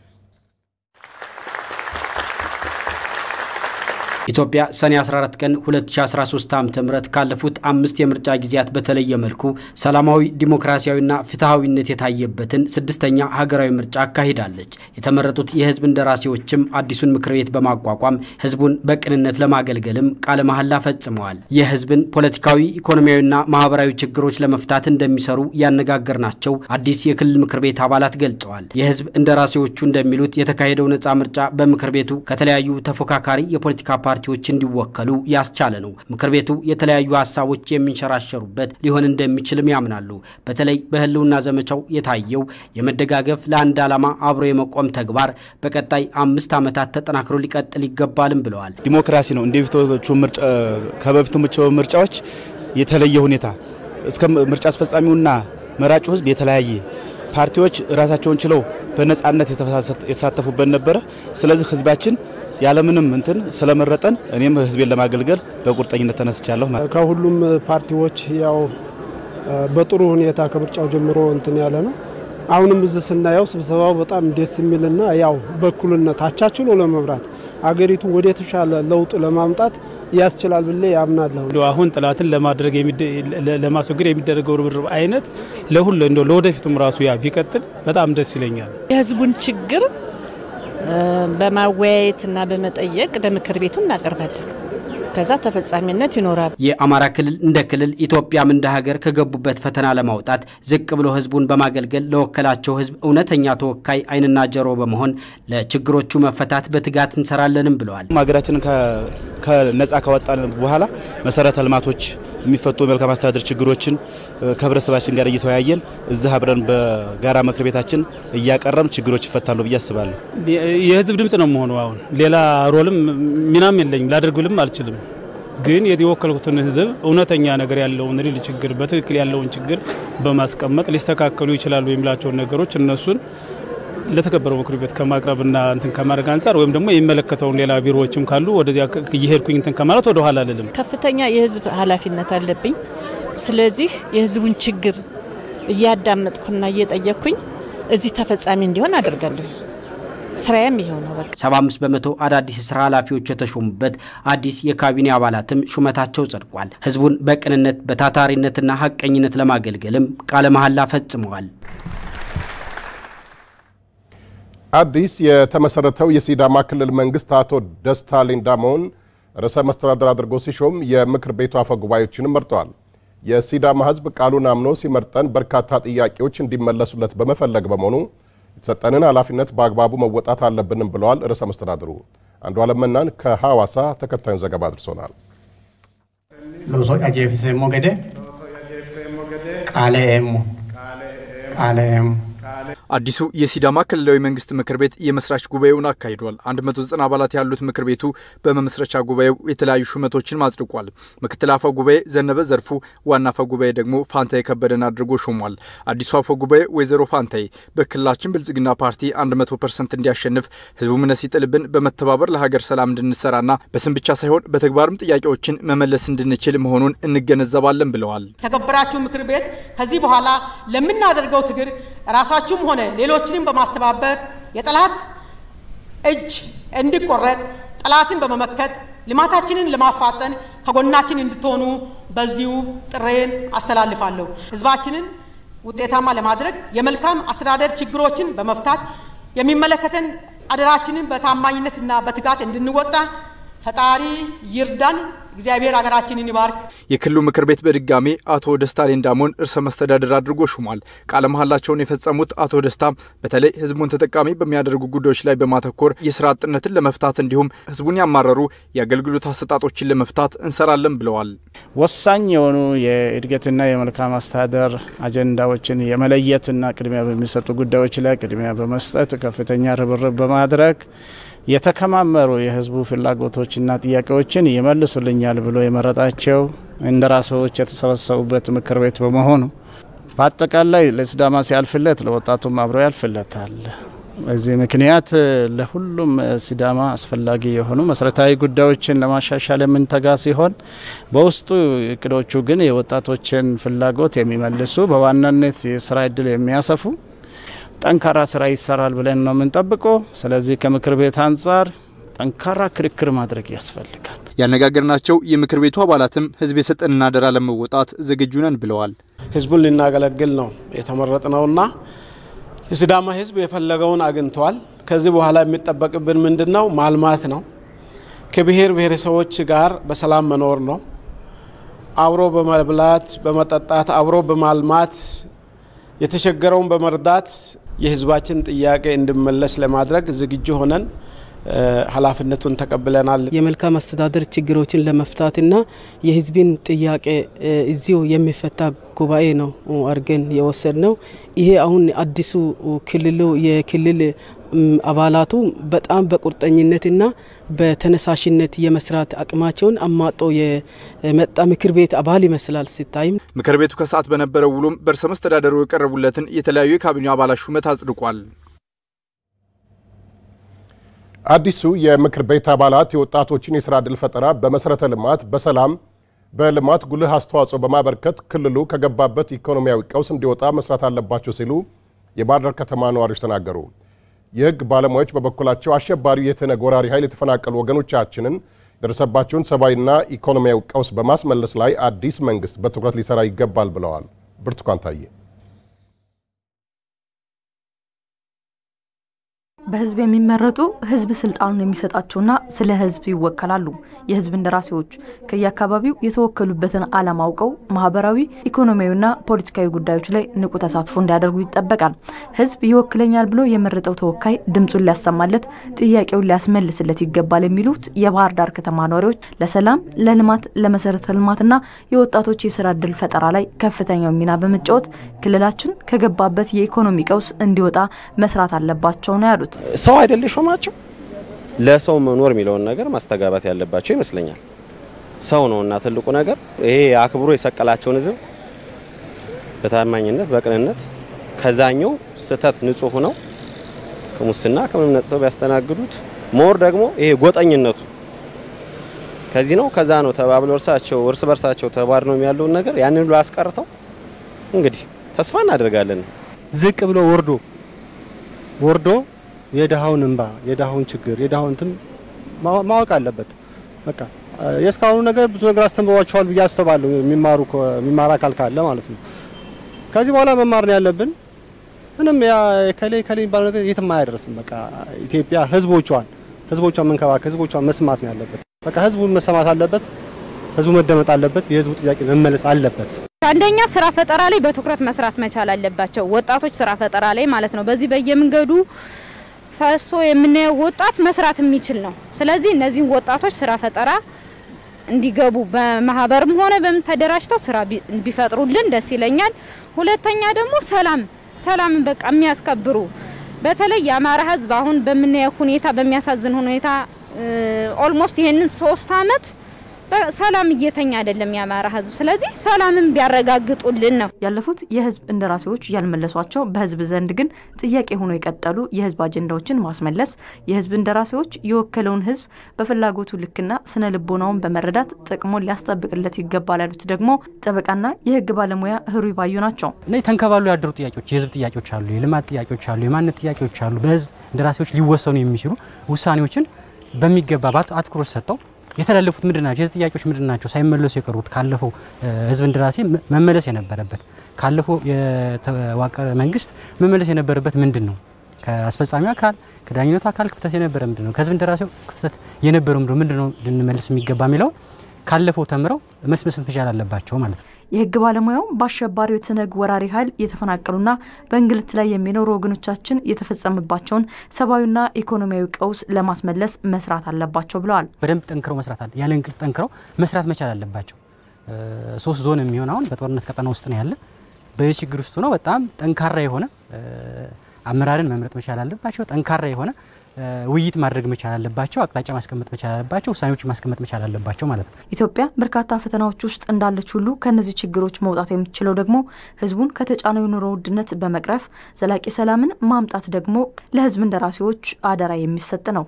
ኢትዮጵያ ሰኔ 14 ቀን 2013 ዓ ም ካለፉት አምስት የምርጫ ጊዜያት በተለየ መልኩ ሰላማዊ ዲሞክራሲያዊና ፍትሐዊነት የታየበትን ስድስተኛ ሀገራዊ ምርጫ አካሂዳለች። የተመረጡት የህዝብ እንደራሴዎችም አዲሱን ምክር ቤት በማቋቋም ህዝቡን በቅንነት ለማገልገልም ቃለ መሐላ ፈጽመዋል። የህዝብን ፖለቲካዊ፣ ኢኮኖሚያዊና ማህበራዊ ችግሮች ለመፍታት እንደሚሰሩ ያነጋገርናቸው አዲስ የክልል ምክር ቤት አባላት ገልጸዋል። የህዝብ እንደራሴዎቹ እንደሚሉት የተካሄደው ነፃ ምርጫ በምክር ቤቱ ከተለያዩ ተፎካካሪ የፖለቲካ ፓርቲ ፓርቲዎች እንዲወከሉ ያስቻለ ነው። ምክር ቤቱ የተለያዩ ሀሳቦች የሚንሸራሸሩበት ሊሆን እንደሚችልም ያምናሉ። በተለይ በህልውና ዘመቻው የታየው የመደጋገፍ ለአንድ ዓላማ አብሮ የመቆም ተግባር በቀጣይ አምስት ዓመታት ተጠናክሮ ሊቀጥል ይገባልም ብለዋል። ዲሞክራሲ ነው እንደ ከበፊቱ ምርጫዎች የተለየ ሁኔታ እስከ ምርጫ አስፈጻሚውና መራጩ ህዝብ የተለያየ ፓርቲዎች ራሳቸውን ችለው በነጻነት የተሳተፉበት ነበረ። ስለዚህ ህዝባችን ያለምንም እንትን ስለመረጠን እኔም ህዝቤን ለማገልገል በቁርጠኝነት ተነስቻለሁ። ከሁሉም ፓርቲዎች ያው በጥሩ ሁኔታ ከምርጫው ጀምሮ እንትን ያለ ነው። አሁንም እዚህ ስናየው ስብሰባው በጣም ደስ የሚልና ያው በእኩልነት አቻችሎ ለመምራት አገሪቱ ወደ ተሻለ ለውጥ ለማምጣት ያስችላል ብሌ ያምናለሁ። አሁን ጥላትን ለማድረግ ለማስወገድ የሚደረገው ርብርብ አይነት ለሁሉ እንደው ለወደፊቱም ራሱ ያ ቢቀጥል በጣም ደስ ይለኛል። የህዝቡን ችግር በማወያየትና በመጠየቅ ለምክር ቤቱ እናቀርባለን። ከዛ ተፈጻሚነት ይኖራል። የአማራ ክልል እንደ ክልል ኢትዮጵያም እንደ ሀገር ከገቡበት ፈተና ለማውጣት ዝቅ ብሎ ህዝቡን በማገልገል ለወከላቸው ህዝብ እውነተኛ ተወካይ ዓይንና ጆሮ በመሆን ለችግሮቹ መፈታት በትጋት እንሰራለንም ብለዋል። ሀገራችንን ከነጻ ካወጣን በኋላ መሰረተ ልማቶች የሚፈቱ የመልካም አስተዳደር ችግሮችን ከህብረተሰባችን ጋር እየተወያየን እዚህ አብረን በጋራ ምክር ቤታችን እያቀረም ችግሮች ይፈታሉ ብዬ አስባለሁ። የህዝብ ድምጽ ነው መሆኑ አሁን ሌላ ሮልም ሚናም የለኝም ላደርግልም አልችልም። ግን የወከልኩትን ህዝብ እውነተኛ ነገር ያለውን ሪል ችግር በትክክል ያለውን ችግር በማስቀመጥ ሊስተካከሉ ይችላሉ የሚላቸውን ነገሮች እነሱን ለተከበረው ምክር ቤት ከማቅረብና እንትን ከማድረግ አንጻር ወይም ደግሞ የሚመለከተውን ሌላ ቢሮዎችም ካሉ ወደዚያ እየሄድኩኝ እንትን ከማለት ወደ ኋላ አልልም። ከፍተኛ የህዝብ ኃላፊነት አለብኝ። ስለዚህ የህዝቡን ችግር እያዳመጥኩና እየጠየቅኩኝ እዚህ ተፈጻሚ እንዲሆን አደርጋለሁ። ስራዬም ይሄው ነው። በቃ 75 በመቶ አዳዲስ የስራ ኃላፊዎች የተሾሙበት አዲስ የካቢኔ አባላትም ሹመታቸው ጸድቋል። ህዝቡን በቅንነት በታታሪነትና ሀቀኝነት ለማገልገልም ቃለ መሐላ ፈጽመዋል። አዲስ የተመሰረተው የሲዳማ ክልል መንግስት አቶ ደስታ ሌዳሞን ርዕሰ መስተዳድር አድርጎ ሲሾም የምክር ቤቱ አፈ ጉባኤዎችንም መርጠዋል። የሲዳማ ህዝብ ቃሉን አምኖ ሲመርጠን በርካታ ጥያቄዎች እንዲመለሱለት በመፈለግ በመሆኑ የተሰጠንን ኃላፊነት በአግባቡ መወጣት አለብንም ብለዋል ርዕሰ መስተዳድሩ። አንዱ አለም መናን ከሐዋሳ ተከታዩን ዘገባ አድርሶናል። ሎሶ አጄፊሴሞ ገዴ ቃለ ኤሞ ቃለ ኤሞ አዲሱ የሲዳማ ክልላዊ መንግስት ምክር ቤት የመስራች ጉባኤውን አካሂዷል። 190 አባላት ያሉት ምክር ቤቱ በመመስረቻ ጉባኤው የተለያዩ ሹመቶችን አጽድቋል። ምክትል አፈ ጉባኤ ዘነበ ዘርፉ፣ ዋና አፈ ጉባኤ ደግሞ ፋንታዬ ከበደን አድርጎ ሾሟል። አዲሱ አፈ ጉባኤ ወይዘሮ ፋንታዬ በክልላችን ብልጽግና ፓርቲ 100 ፐርሰንት እንዲያሸንፍ ህዝቡ እምነት ሲጥልብን በመተባበር ለሀገር ሰላም እንድንሰራና በስም ብቻ ሳይሆን በተግባርም ጥያቄዎችን መመለስ እንድንችል መሆኑን እንገነዘባለን ብለዋል። የተከበራችሁ ምክር ቤት ከዚህ በኋላ ለምናደርገው ትግል ራሳችሁም ሆነ ሌሎችንም በማስተባበር የጠላት እጅ እንዲቆረጥ ጠላትን በመመከት ልማታችንን ለማፋጠን ከጎናችን እንድትሆኑ በዚሁ ጥሬን አስተላልፋለሁ። ህዝባችንን ውጤታማ ለማድረግ የመልካም አስተዳደር ችግሮችን በመፍታት የሚመለከተን አደራችንን በታማኝነትና በትጋት እንድንወጣ ፈጣሪ ይርዳን። እግዚአብሔር ሀገራችንን ይባርክ። የክልሉ ምክር ቤት በድጋሜ አቶ ደስታ ሌዳሞን እርሰ መስተዳድር አድርጎ ሹሟል። ቃለ መሐላቸውን የፈጸሙት አቶ ደስታ በተለይ ህዝቡን ተጠቃሚ በሚያደርጉ ጉዳዮች ላይ በማተኮር የስራ አጥነትን ለመፍታት እንዲሁም ህዝቡን ያማረሩ የአገልግሎት አሰጣጦችን ለመፍታት እንሰራለን ብለዋል። ወሳኝ የሆኑ የእድገትና የመልካም አስተዳደር አጀንዳዎችን የመለየትና ቅድሚያ በሚሰጡ ጉዳዮች ላይ ቅድሚያ በመስጠት ከፍተኛ ርብርብ በማድረግ የተከማመሩ የህዝቡ ፍላጎቶችና ጥያቄዎችን ይመልሱልኛል ብሎ የመረጣቸው እንደራሴዎች የተሰበሰቡበት ምክር ቤት በመሆኑ በአጠቃላይ ለሲዳማ ሲያልፍለት ለወጣቱም አብሮ ያልፍለታል። በዚህ ምክንያት ለሁሉም ሲዳማ አስፈላጊ የሆኑ መሰረታዊ ጉዳዮችን ለማሻሻል የምንተጋ ሲሆን በውስጡ እቅዶቹ ግን የወጣቶችን ፍላጎት የሚመልሱ በዋናነት የስራ እድል የሚያሰፉ ጠንካራ ስራ ይሰራል ብለን ነው የምንጠብቀው። ስለዚህ ከምክር ቤት አንጻር ጠንካራ ክርክር ማድረግ ያስፈልጋል። ያነጋገርናቸው የምክር ቤቱ አባላትም ህዝብ የሰጠንን አደራ ለመወጣት ዝግጁ ነን ብለዋል። ህዝቡን ልናገለግል ነው የተመረጥ ነውና የሲዳማ ህዝብ የፈለገውን አግኝተዋል። ከዚህ በኋላ የሚጠበቅብን ምንድን ነው? ማልማት ነው። ከብሔር ብሔረሰቦች ጋር በሰላም መኖር ነው። አብሮ በመብላት በመጠጣት አብሮ በማልማት የተቸገረውን በመርዳት የህዝባችን ጥያቄ እንዲመለስ ለማድረግ ዝግጁ ሆነን ኃላፊነቱን ተቀብለናል። የመልካም አስተዳደር ችግሮችን ለመፍታትና የህዝብን ጥያቄ እዚሁ የሚፈታ ጉባኤ ነው አድርገን የወሰድ ነው። ይሄ አሁን አዲሱ ክልሉ የክልል አባላቱ በጣም በቁርጠኝነትና በተነሳሽነት የመስራት አቅማቸውን አማጦ የመጣ ምክር ቤት አባል ይመስላል ሲታይም። ምክር ቤቱ ከሰዓት በነበረው ውሎም በርዕሰ መስተዳደሩ የቀረቡለትን የተለያዩ የካቢኔ አባላት ሹመት አጽድቋል። አዲሱ የምክር ቤት አባላት የወጣቶችን የስራ ዕድል ፈጠራ በመሰረተ ልማት፣ በሰላም፣ በልማት ጉልህ አስተዋጽኦ በማበርከት ክልሉ ከገባበት ኢኮኖሚያዊ ቀውስ እንዲወጣ መስራት አለባቸው ሲሉ የባህር ዳር ከተማ ነዋሪዎች ተናገሩ። የህግ ባለሙያዎች በበኩላቸው አሸባሪው የትነግ ወራሪ ኃይል የተፈናቀሉ ወገኖቻችንን የደረሰባቸውን ሰብአዊና ኢኮኖሚያዊ ቀውስ በማስመለስ ላይ አዲስ መንግስት በትኩረት ሊሰራ ይገባል ብለዋል። ብርቱካን ታዬ በህዝብ የሚመረጡ ህዝብ ስልጣኑን የሚሰጣቸውና ስለ ህዝብ ይወከላሉ። የህዝብ እንደራሴዎች ከየአካባቢው የተወከሉበትን ዓላማ አውቀው ማህበራዊ፣ ኢኮኖሚያዊና ፖለቲካዊ ጉዳዮች ላይ ንቁ ተሳትፎ እንዲያደርጉ ይጠበቃል። ህዝብ ይወክለኛል ብሎ የመረጠው ተወካይ ድምፁን ሊያሰማለት፣ ጥያቄውን ሊያስመልስለት ይገባል የሚሉት የባህር ዳር ከተማ ነዋሪዎች ለሰላም፣ ለልማት፣ ለመሰረተ ልማትና የወጣቶች የስራ እድል ፈጠራ ላይ ከፍተኛው ሚና በመጫወት ክልላችን ከገባበት የኢኮኖሚ ቀውስ እንዲወጣ መስራት አለባቸው ነው ያሉት። ሰው አይደል ሾማቸው ለሰው መኖር የሚለውን ነገር ማስተጋባት ያለባቸው ይመስለኛል። ሰው ነው እና ትልቁ ነገር ይሄ አክብሮ የሰቀላቸውን ህዝብ በታማኝነት በቅንነት ከዛኛው ስህተት ንጹህ ሆነው ከሙስና ከምንም ነጥተው ቢያስተናግዱት ሞር ደግሞ ይሄ ጎጠኝነቱ ከዚህ ነው ከዛ ነው ተባብለው እርሳቸው እርስ በርሳቸው ተባድነው ያለውን ነገር ያንን ብሎ አስቀርተው እንግዲህ ተስፋ እናደርጋለን ዝቅ ብሎ ወርዶ ወርዶ የድሃውን እንባ የድሃውን ችግር የድሃውን እንትን ማወቅ አለበት። በቃ የእስካሁኑ ነገር ብዙ ነገር አስተምሯቸዋል ብዬ አስባለሁ። የሚማሩ የሚማር አካል ካለ ማለት ነው። ከዚህ በኋላ መማር ነው ያለብን። ምንም ያ ከሌ ከሌ የሚባለው ነገር የትም አያደርስም። በቃ ኢትዮጵያ ህዝቦቿን ህዝቦቿን መንከባከብ ህዝቦቿን መስማት ነው ያለበት። በቃ ህዝቡ መሰማት አለበት። ህዝቡ መደመጥ አለበት። የህዝቡ ጥያቄ መመለስ አለበት። አንደኛ ስራ ፈጠራ ላይ በትኩረት መስራት መቻል አለባቸው። ወጣቶች ስራ ፈጠራ ላይ ማለት ነው። በዚህ በየመንገዱ ፈሶ የምናየው ወጣት መስራት የሚችል ነው። ስለዚህ እነዚህን ወጣቶች ስራ ፈጠራ እንዲገቡ በማህበርም ሆነ በምን ተደራጅተው ስራ ቢፈጥሩልን ደስ ይለኛል። ሁለተኛ ደግሞ ሰላም ሰላምን በቃ የሚያስከብሩ በተለይ የአማራ ህዝብ አሁን በምናየው ሁኔታ በሚያሳዝን ሁኔታ ኦልሞስት ይሄንን ሶስት አመት ሰላም እየተኛ አይደለም የአማራ ህዝብ። ስለዚህ ሰላምን ቢያረጋግጡልን ነው። ያለፉት የህዝብ እንደራሴዎች ያልመለሷቸው በህዝብ ዘንድ ግን ጥያቄ ሆኖ የቀጠሉ የህዝብ አጀንዳዎችን ማስመለስ፣ የህዝብ እንደራሴዎች የወከለውን ህዝብ በፍላጎቱ ልክና ስነ ልቦናውን በመረዳት ጥቅሙን ሊያስጠብቅለት ይገባል ያሉት ደግሞ ጠበቃና የህግ ባለሙያ ህሩይ ባዩ ናቸው። እና ተንከባሉ ያደሩ ጥያቄዎች የህዝብ ጥያቄዎች አሉ፣ የልማት ጥያቄዎች አሉ፣ የማንነት ጥያቄዎች አሉ። በህዝብ እንደራሴዎች ሊወሰኑ የሚችሉ ውሳኔዎችን በሚገባ አትኩሮት ሰጠው የተላለፉት ምንድን ናቸው? የህዝብ ጥያቄዎች ምንድን ናቸው? ሳይመለሱ የቀሩት ካለፈው ህዝብ እንደራሴ መመለስ የነበረበት ካለፈው የተዋቀረ መንግስት መመለስ የነበረበት ምንድን ነው? ከአስፈጻሚ አካል ከዳኝነቱ አካል ክፍተት የነበረ ምንድን ነው? ከህዝብ እንደራሴው ክፍተት የነበረው ምንድን ነው ልንመልስ የሚገባ የሚለው ካለፈው ተምረው መስመስ መቻል አለባቸው ማለት ነው። የህግ ባለሙያው በአሸባሪው የትነግ ወራሪ ኃይል የተፈናቀሉና በእንግልት ላይ የሚኖሩ ወገኖቻችን የተፈጸመባቸውን ሰብአዊና ኢኮኖሚያዊ ቀውስ ለማስመለስ መስራት አለባቸው ብለዋል። በደንብ ጠንክረው መስራት አለ ያለ እንቅልፍ ጠንክረው መስራት መቻል አለባቸው። ሶስት ዞን የሚሆን አሁን በጦርነት ቀጠና ውስጥ ነው ያለ። በችግር ውስጥ ነው በጣም ጠንካራ የሆነ አመራርን መምረጥ መቻል አለባቸው። ጠንካራ የሆነ ውይይት ማድረግ መቻል አለባቸው። አቅጣጫ ማስቀመጥ መቻል አለባቸው። ውሳኔዎች ማስቀመጥ መቻል አለባቸው ማለት ነው። ኢትዮጵያ በርካታ ፈተናዎች ውስጥ እንዳለች ሁሉ ከእነዚህ ችግሮች መውጣት የምትችለው ደግሞ ህዝቡን ከተጫነው የኑሮ ውድነት በመቅረፍ ዘላቂ ሰላምን ማምጣት ደግሞ ለህዝብ እንደራሴዎች አደራ የሚሰጥ ነው።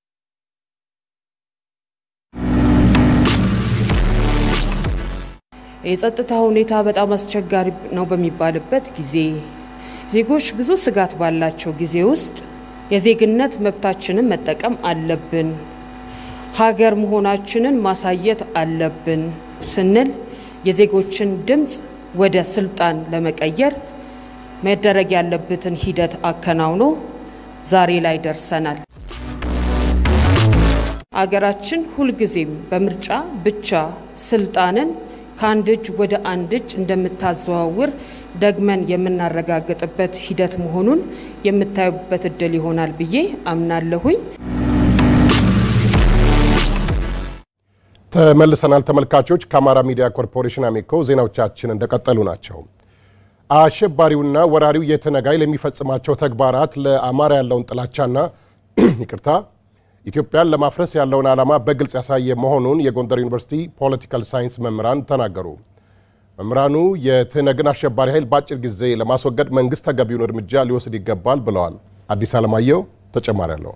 የጸጥታ ሁኔታ በጣም አስቸጋሪ ነው በሚባልበት ጊዜ ዜጎች ብዙ ስጋት ባላቸው ጊዜ ውስጥ የዜግነት መብታችንን መጠቀም አለብን፣ ሀገር መሆናችንን ማሳየት አለብን ስንል የዜጎችን ድምፅ ወደ ስልጣን ለመቀየር መደረግ ያለበትን ሂደት አከናውኖ ዛሬ ላይ ደርሰናል። አገራችን ሁልጊዜም በምርጫ ብቻ ስልጣንን ከአንድ እጅ ወደ አንድ እጅ እንደምታዘዋውር ደግመን የምናረጋግጥበት ሂደት መሆኑን የምታዩበት እድል ይሆናል ብዬ አምናለሁኝ። ተመልሰናል ተመልካቾች። ከአማራ ሚዲያ ኮርፖሬሽን አሚኮ ዜናዎቻችን እንደቀጠሉ ናቸው። አሸባሪውና ወራሪው የትነግ ኃይል የሚፈጽማቸው ተግባራት ለአማራ ያለውን ጥላቻና ይቅርታ ኢትዮጵያን ለማፍረስ ያለውን ዓላማ በግልጽ ያሳየ መሆኑን የጎንደር ዩኒቨርሲቲ ፖለቲካል ሳይንስ መምህራን ተናገሩ። መምህራኑ የትነግን አሸባሪ ኃይል በአጭር ጊዜ ለማስወገድ መንግስት ተገቢውን እርምጃ ሊወስድ ይገባል ብለዋል። አዲስ አለማየሁ ተጨማሪ አለው።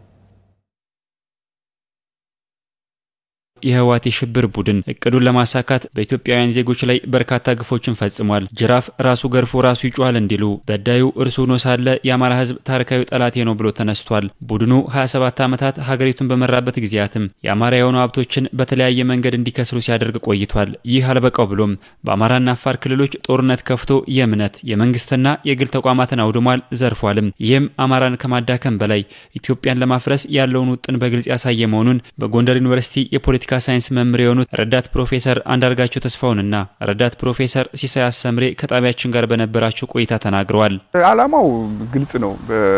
የህወሓት የሽብር ቡድን እቅዱን ለማሳካት በኢትዮጵያውያን ዜጎች ላይ በርካታ ግፎችን ፈጽሟል። ጅራፍ ራሱ ገርፎ ራሱ ይጮሃል እንዲሉ በዳዩ እርሱ ሆኖ ሳለ የአማራ ህዝብ ታሪካዊ ጠላቴ ነው ብሎ ተነስቷል። ቡድኑ 27 ዓመታት ሀገሪቱን በመራበት ጊዜያትም የአማራ የሆኑ ሀብቶችን በተለያየ መንገድ እንዲከስሩ ሲያደርግ ቆይቷል። ይህ አልበቃው ብሎም በአማራና አፋር ክልሎች ጦርነት ከፍቶ የእምነት የመንግስትና የግል ተቋማትን አውድሟል፣ ዘርፏልም። ይህም አማራን ከማዳከም በላይ ኢትዮጵያን ለማፍረስ ያለውን ውጥን በግልጽ ያሳየ መሆኑን በጎንደር ዩኒቨርሲቲ የፖለቲካ የፖለቲካ ሳይንስ መምህር የሆኑት ረዳት ፕሮፌሰር አንዳርጋቸው ተስፋውንና ረዳት ፕሮፌሰር ሲሳይ አሰምሬ ከጣቢያችን ጋር በነበራቸው ቆይታ ተናግረዋል። ዓላማው ግልጽ ነው።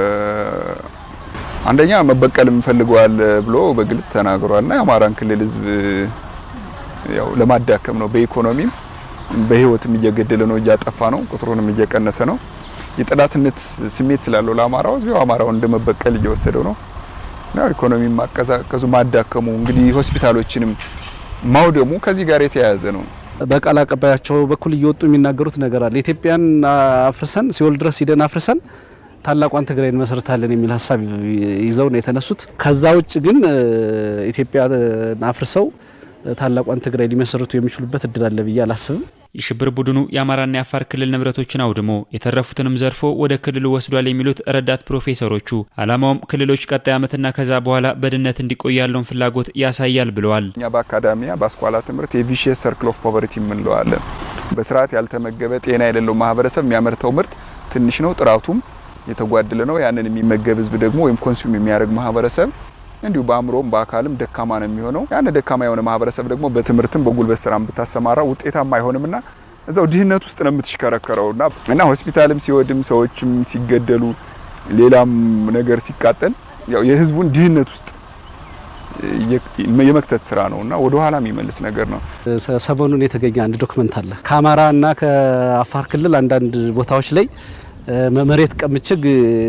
አንደኛ መበቀል እንፈልገዋል ብሎ በግልጽ ተናግሯል እና የአማራን ክልል ህዝብ ያው ለማዳከም ነው። በኢኮኖሚም በህይወትም እየገደለ ነው፣ እያጠፋ ነው፣ ቁጥሩንም እየቀነሰ ነው። የጠላትነት ስሜት ስላለው ለአማራው ህዝብ ያው አማራውን እንደመበቀል እየወሰደው ነው። ነው ኢኮኖሚ ማቀዛቀዙ ማዳከሙ እንግዲህ ሆስፒታሎችንም ማውደሙ ከዚህ ጋር የተያያዘ ነው። በቃል አቀባያቸው በኩል እየወጡ የሚናገሩት ነገር አለ። ኢትዮጵያን አፍርሰን ሲኦል ድረስ ሂደን አፍርሰን ታላቋን ትግራይ እንመሰርታለን የሚል ሀሳብ ይዘው ነው የተነሱት። ከዛ ውጭ ግን ኢትዮጵያን አፍርሰው ታላቋን ትግራይ ሊመሰርቱ የሚችሉበት እድል አለ ብዬ አላስብም። የሽብር ቡድኑ የአማራና የአፋር ክልል ንብረቶችን አውድሞ የተረፉትንም ዘርፎ ወደ ክልሉ ወስዷል የሚሉት ረዳት ፕሮፌሰሮቹ ዓላማውም ክልሎች ቀጣይ ዓመትና ከዛ በኋላ በድህነት እንዲቆዩ ያለውን ፍላጎት ያሳያል ብለዋል። እኛ በአካዳሚያ በአስኳላ ትምህርት የቪሽየስ ሰርክል ኦፍ ፖቨርቲ የምንለዋለን። በስርዓት ያልተመገበ ጤና የሌለው ማህበረሰብ የሚያመርተው ምርት ትንሽ ነው፣ ጥራቱም የተጓደለ ነው። ያንን የሚመገብ ህዝብ ደግሞ ወይም ኮንሱም የሚያደርግ ማህበረሰብ እንዲሁ በአእምሮም በአካልም ደካማ ነው የሚሆነው። ያን ደካማ የሆነ ማህበረሰብ ደግሞ በትምህርትም በጉልበት ስራም ብታሰማራ ውጤታማ አይሆንምና እዛው ድህነት ውስጥ ነው የምትሽከረከረው እና እና ሆስፒታልም ሲወድም ሰዎችም ሲገደሉ ሌላም ነገር ሲቃጠል ያው የህዝቡን ድህነት ውስጥ የመክተት ስራ ነው እና ወደ ኋላ የሚመልስ ነገር ነው። ሰሞኑን የተገኘ አንድ ዶክመንት አለ። ከአማራ እና ከአፋር ክልል አንዳንድ ቦታዎች ላይ መሬት ቀምችግ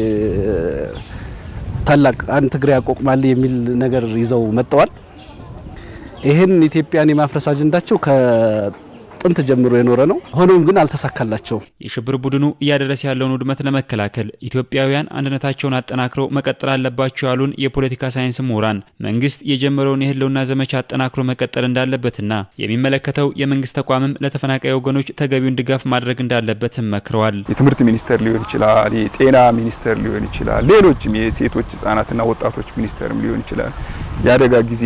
ታላቅ አንድ ትግራይ ያቋቁማል የሚል ነገር ይዘው መጥተዋል። ይህን ኢትዮጵያን የማፍረስ አጀንዳቸው ከጥንት ጀምሮ የኖረ ነው። ሆኖም ግን አልተሳካላቸውም። የሽብር ቡድኑ እያደረሰ ያለውን ውድመት ለመከላከል ኢትዮጵያውያን አንድነታቸውን አጠናክረው መቀጠል አለባቸው ያሉን የፖለቲካ ሳይንስ ምሁራን መንግስት የጀመረውን የህልውና ዘመቻ አጠናክሮ መቀጠል እንዳለበትና የሚመለከተው የመንግስት ተቋምም ለተፈናቃይ ወገኖች ተገቢውን ድጋፍ ማድረግ እንዳለበትም መክረዋል። የትምህርት ሚኒስቴር ሊሆን ይችላል፣ የጤና ሚኒስቴር ሊሆን ይችላል፣ ሌሎችም የሴቶች ህጻናትና ወጣቶች ሚኒስቴርም ሊሆን ይችላል። የአደጋ ጊዜ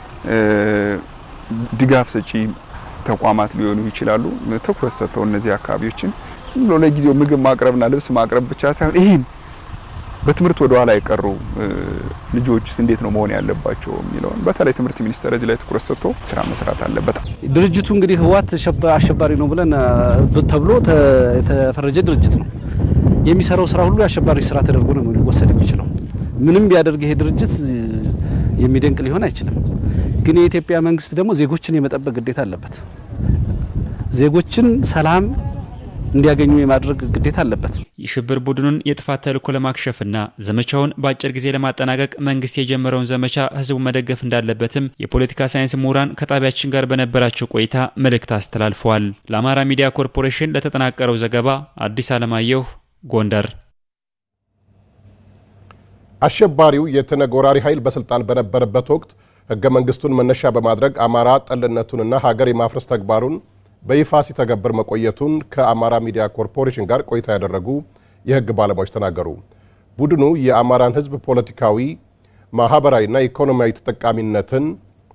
ድጋፍ ሰጪ ተቋማት ሊሆኑ ይችላሉ። ትኩረት ሰጥተው እነዚህ አካባቢዎችን ብሎ ለጊዜው ምግብ ማቅረብና ልብስ ማቅረብ ብቻ ሳይሆን ይህን በትምህርት ወደ ኋላ የቀሩ ልጆችስ እንዴት ነው መሆን ያለባቸው የሚለውን በተለይ ትምህርት ሚኒስቴር እዚህ ላይ ትኩረት ሰጥቶ ስራ መስራት አለበት። ድርጅቱ እንግዲህ ህወሓት አሸባሪ ነው ብለን ተብሎ የተፈረጀ ድርጅት ነው። የሚሰራው ስራ ሁሉ የአሸባሪ ስራ ተደርጎ ነው ሊወሰድ የሚችለው። ምንም ቢያደርግ ይሄ ድርጅት የሚደንቅ ሊሆን አይችልም። ግን የኢትዮጵያ መንግስት ደግሞ ዜጎችን የመጠበቅ ግዴታ አለበት። ዜጎችን ሰላም እንዲያገኙ የማድረግ ግዴታ አለበት። የሽብር ቡድኑን የጥፋት ተልዕኮ ለማክሸፍና ዘመቻውን በአጭር ጊዜ ለማጠናቀቅ መንግስት የጀመረውን ዘመቻ ህዝቡ መደገፍ እንዳለበትም የፖለቲካ ሳይንስ ምሁራን ከጣቢያችን ጋር በነበራቸው ቆይታ መልእክት አስተላልፈዋል። ለአማራ ሚዲያ ኮርፖሬሽን ለተጠናቀረው ዘገባ አዲስ አለማየሁ ጎንደር። አሸባሪው የትነግ ወራሪ ኃይል በስልጣን በነበረበት ወቅት ህገ መንግስቱን መነሻ በማድረግ አማራ ጠልነቱንና ሀገር የማፍረስ ተግባሩን በይፋ ሲተገብር መቆየቱን ከአማራ ሚዲያ ኮርፖሬሽን ጋር ቆይታ ያደረጉ የህግ ባለሙያዎች ተናገሩ። ቡድኑ የአማራን ህዝብ ፖለቲካዊ፣ ማህበራዊና ኢኮኖሚያዊ ተጠቃሚነትን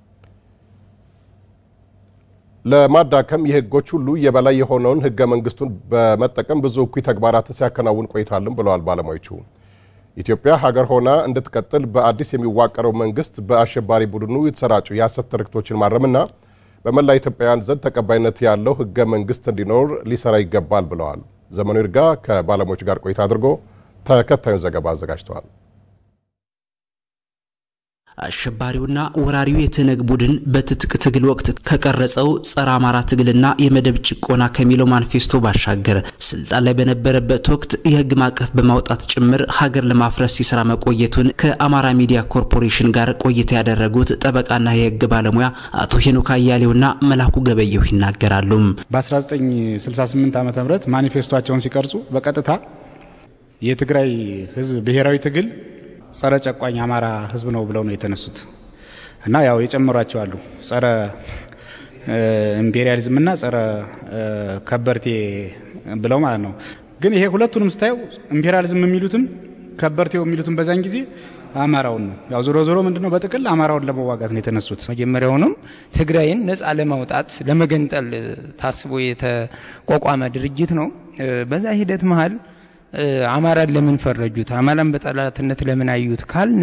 ለማዳከም የህጎች ሁሉ የበላይ የሆነውን ህገ መንግስቱን በመጠቀም ብዙ እኩይ ተግባራትን ሲያከናውን ቆይቷልም ብለዋል ባለሙያዎቹ። ኢትዮጵያ ሀገር ሆና እንድትቀጥል በአዲስ የሚዋቀረው መንግስት በአሸባሪ ቡድኑ የተሰራጩ የሐሰት ትርክቶችን ማረምና በመላ ኢትዮጵያውያን ዘንድ ተቀባይነት ያለው ህገ መንግስት እንዲኖር ሊሰራ ይገባል ብለዋል። ዘመኑ ይርጋ ከባለሙያዎች ጋር ቆይታ አድርጎ ተከታዩን ዘገባ አዘጋጅተዋል። አሸባሪውና ወራሪው የትነግ ቡድን በትጥቅ ትግል ወቅት ከቀረጸው ጸረ አማራ ትግልና የመደብ ጭቆና ከሚለው ማኒፌስቶ ባሻገር ስልጣን ላይ በነበረበት ወቅት የህግ ማዕቀፍ በማውጣት ጭምር ሀገር ለማፍረስ ሲሰራ መቆየቱን ከአማራ ሚዲያ ኮርፖሬሽን ጋር ቆይታ ያደረጉት ጠበቃና የህግ ባለሙያ አቶ ሄኖክ አያሌውና መላኩ ገበየሁ ይናገራሉ። በ1968 ዓ ም ማኒፌስቶቸውን ሲቀርጹ በቀጥታ የትግራይ ህዝብ ብሔራዊ ትግል ጸረ ጨቋኝ አማራ ህዝብ ነው ብለው ነው የተነሱት እና ያው የጨመሯቸው አሉ ጸረ ኢምፔሪያሊዝምና ጸረ ከበርቴ ብለው ማለት ነው። ግን ይሄ ሁለቱንም ስታየው ኢምፔሪያሊዝም የሚሉትም ከበርቴው የሚሉትም በዛን ጊዜ አማራውን ነው። ያው ዞሮ ዞሮ ምንድነው በጥቅል አማራውን ለመዋጋት ነው የተነሱት። መጀመሪያውንም ትግራይን ነፃ ለማውጣት ለመገንጠል ታስቦ የተቋቋመ ድርጅት ነው። በዛ ሂደት መሀል አማራን ለምን ፈረጁት? አማራን በጠላትነት ለምን አዩት ካልን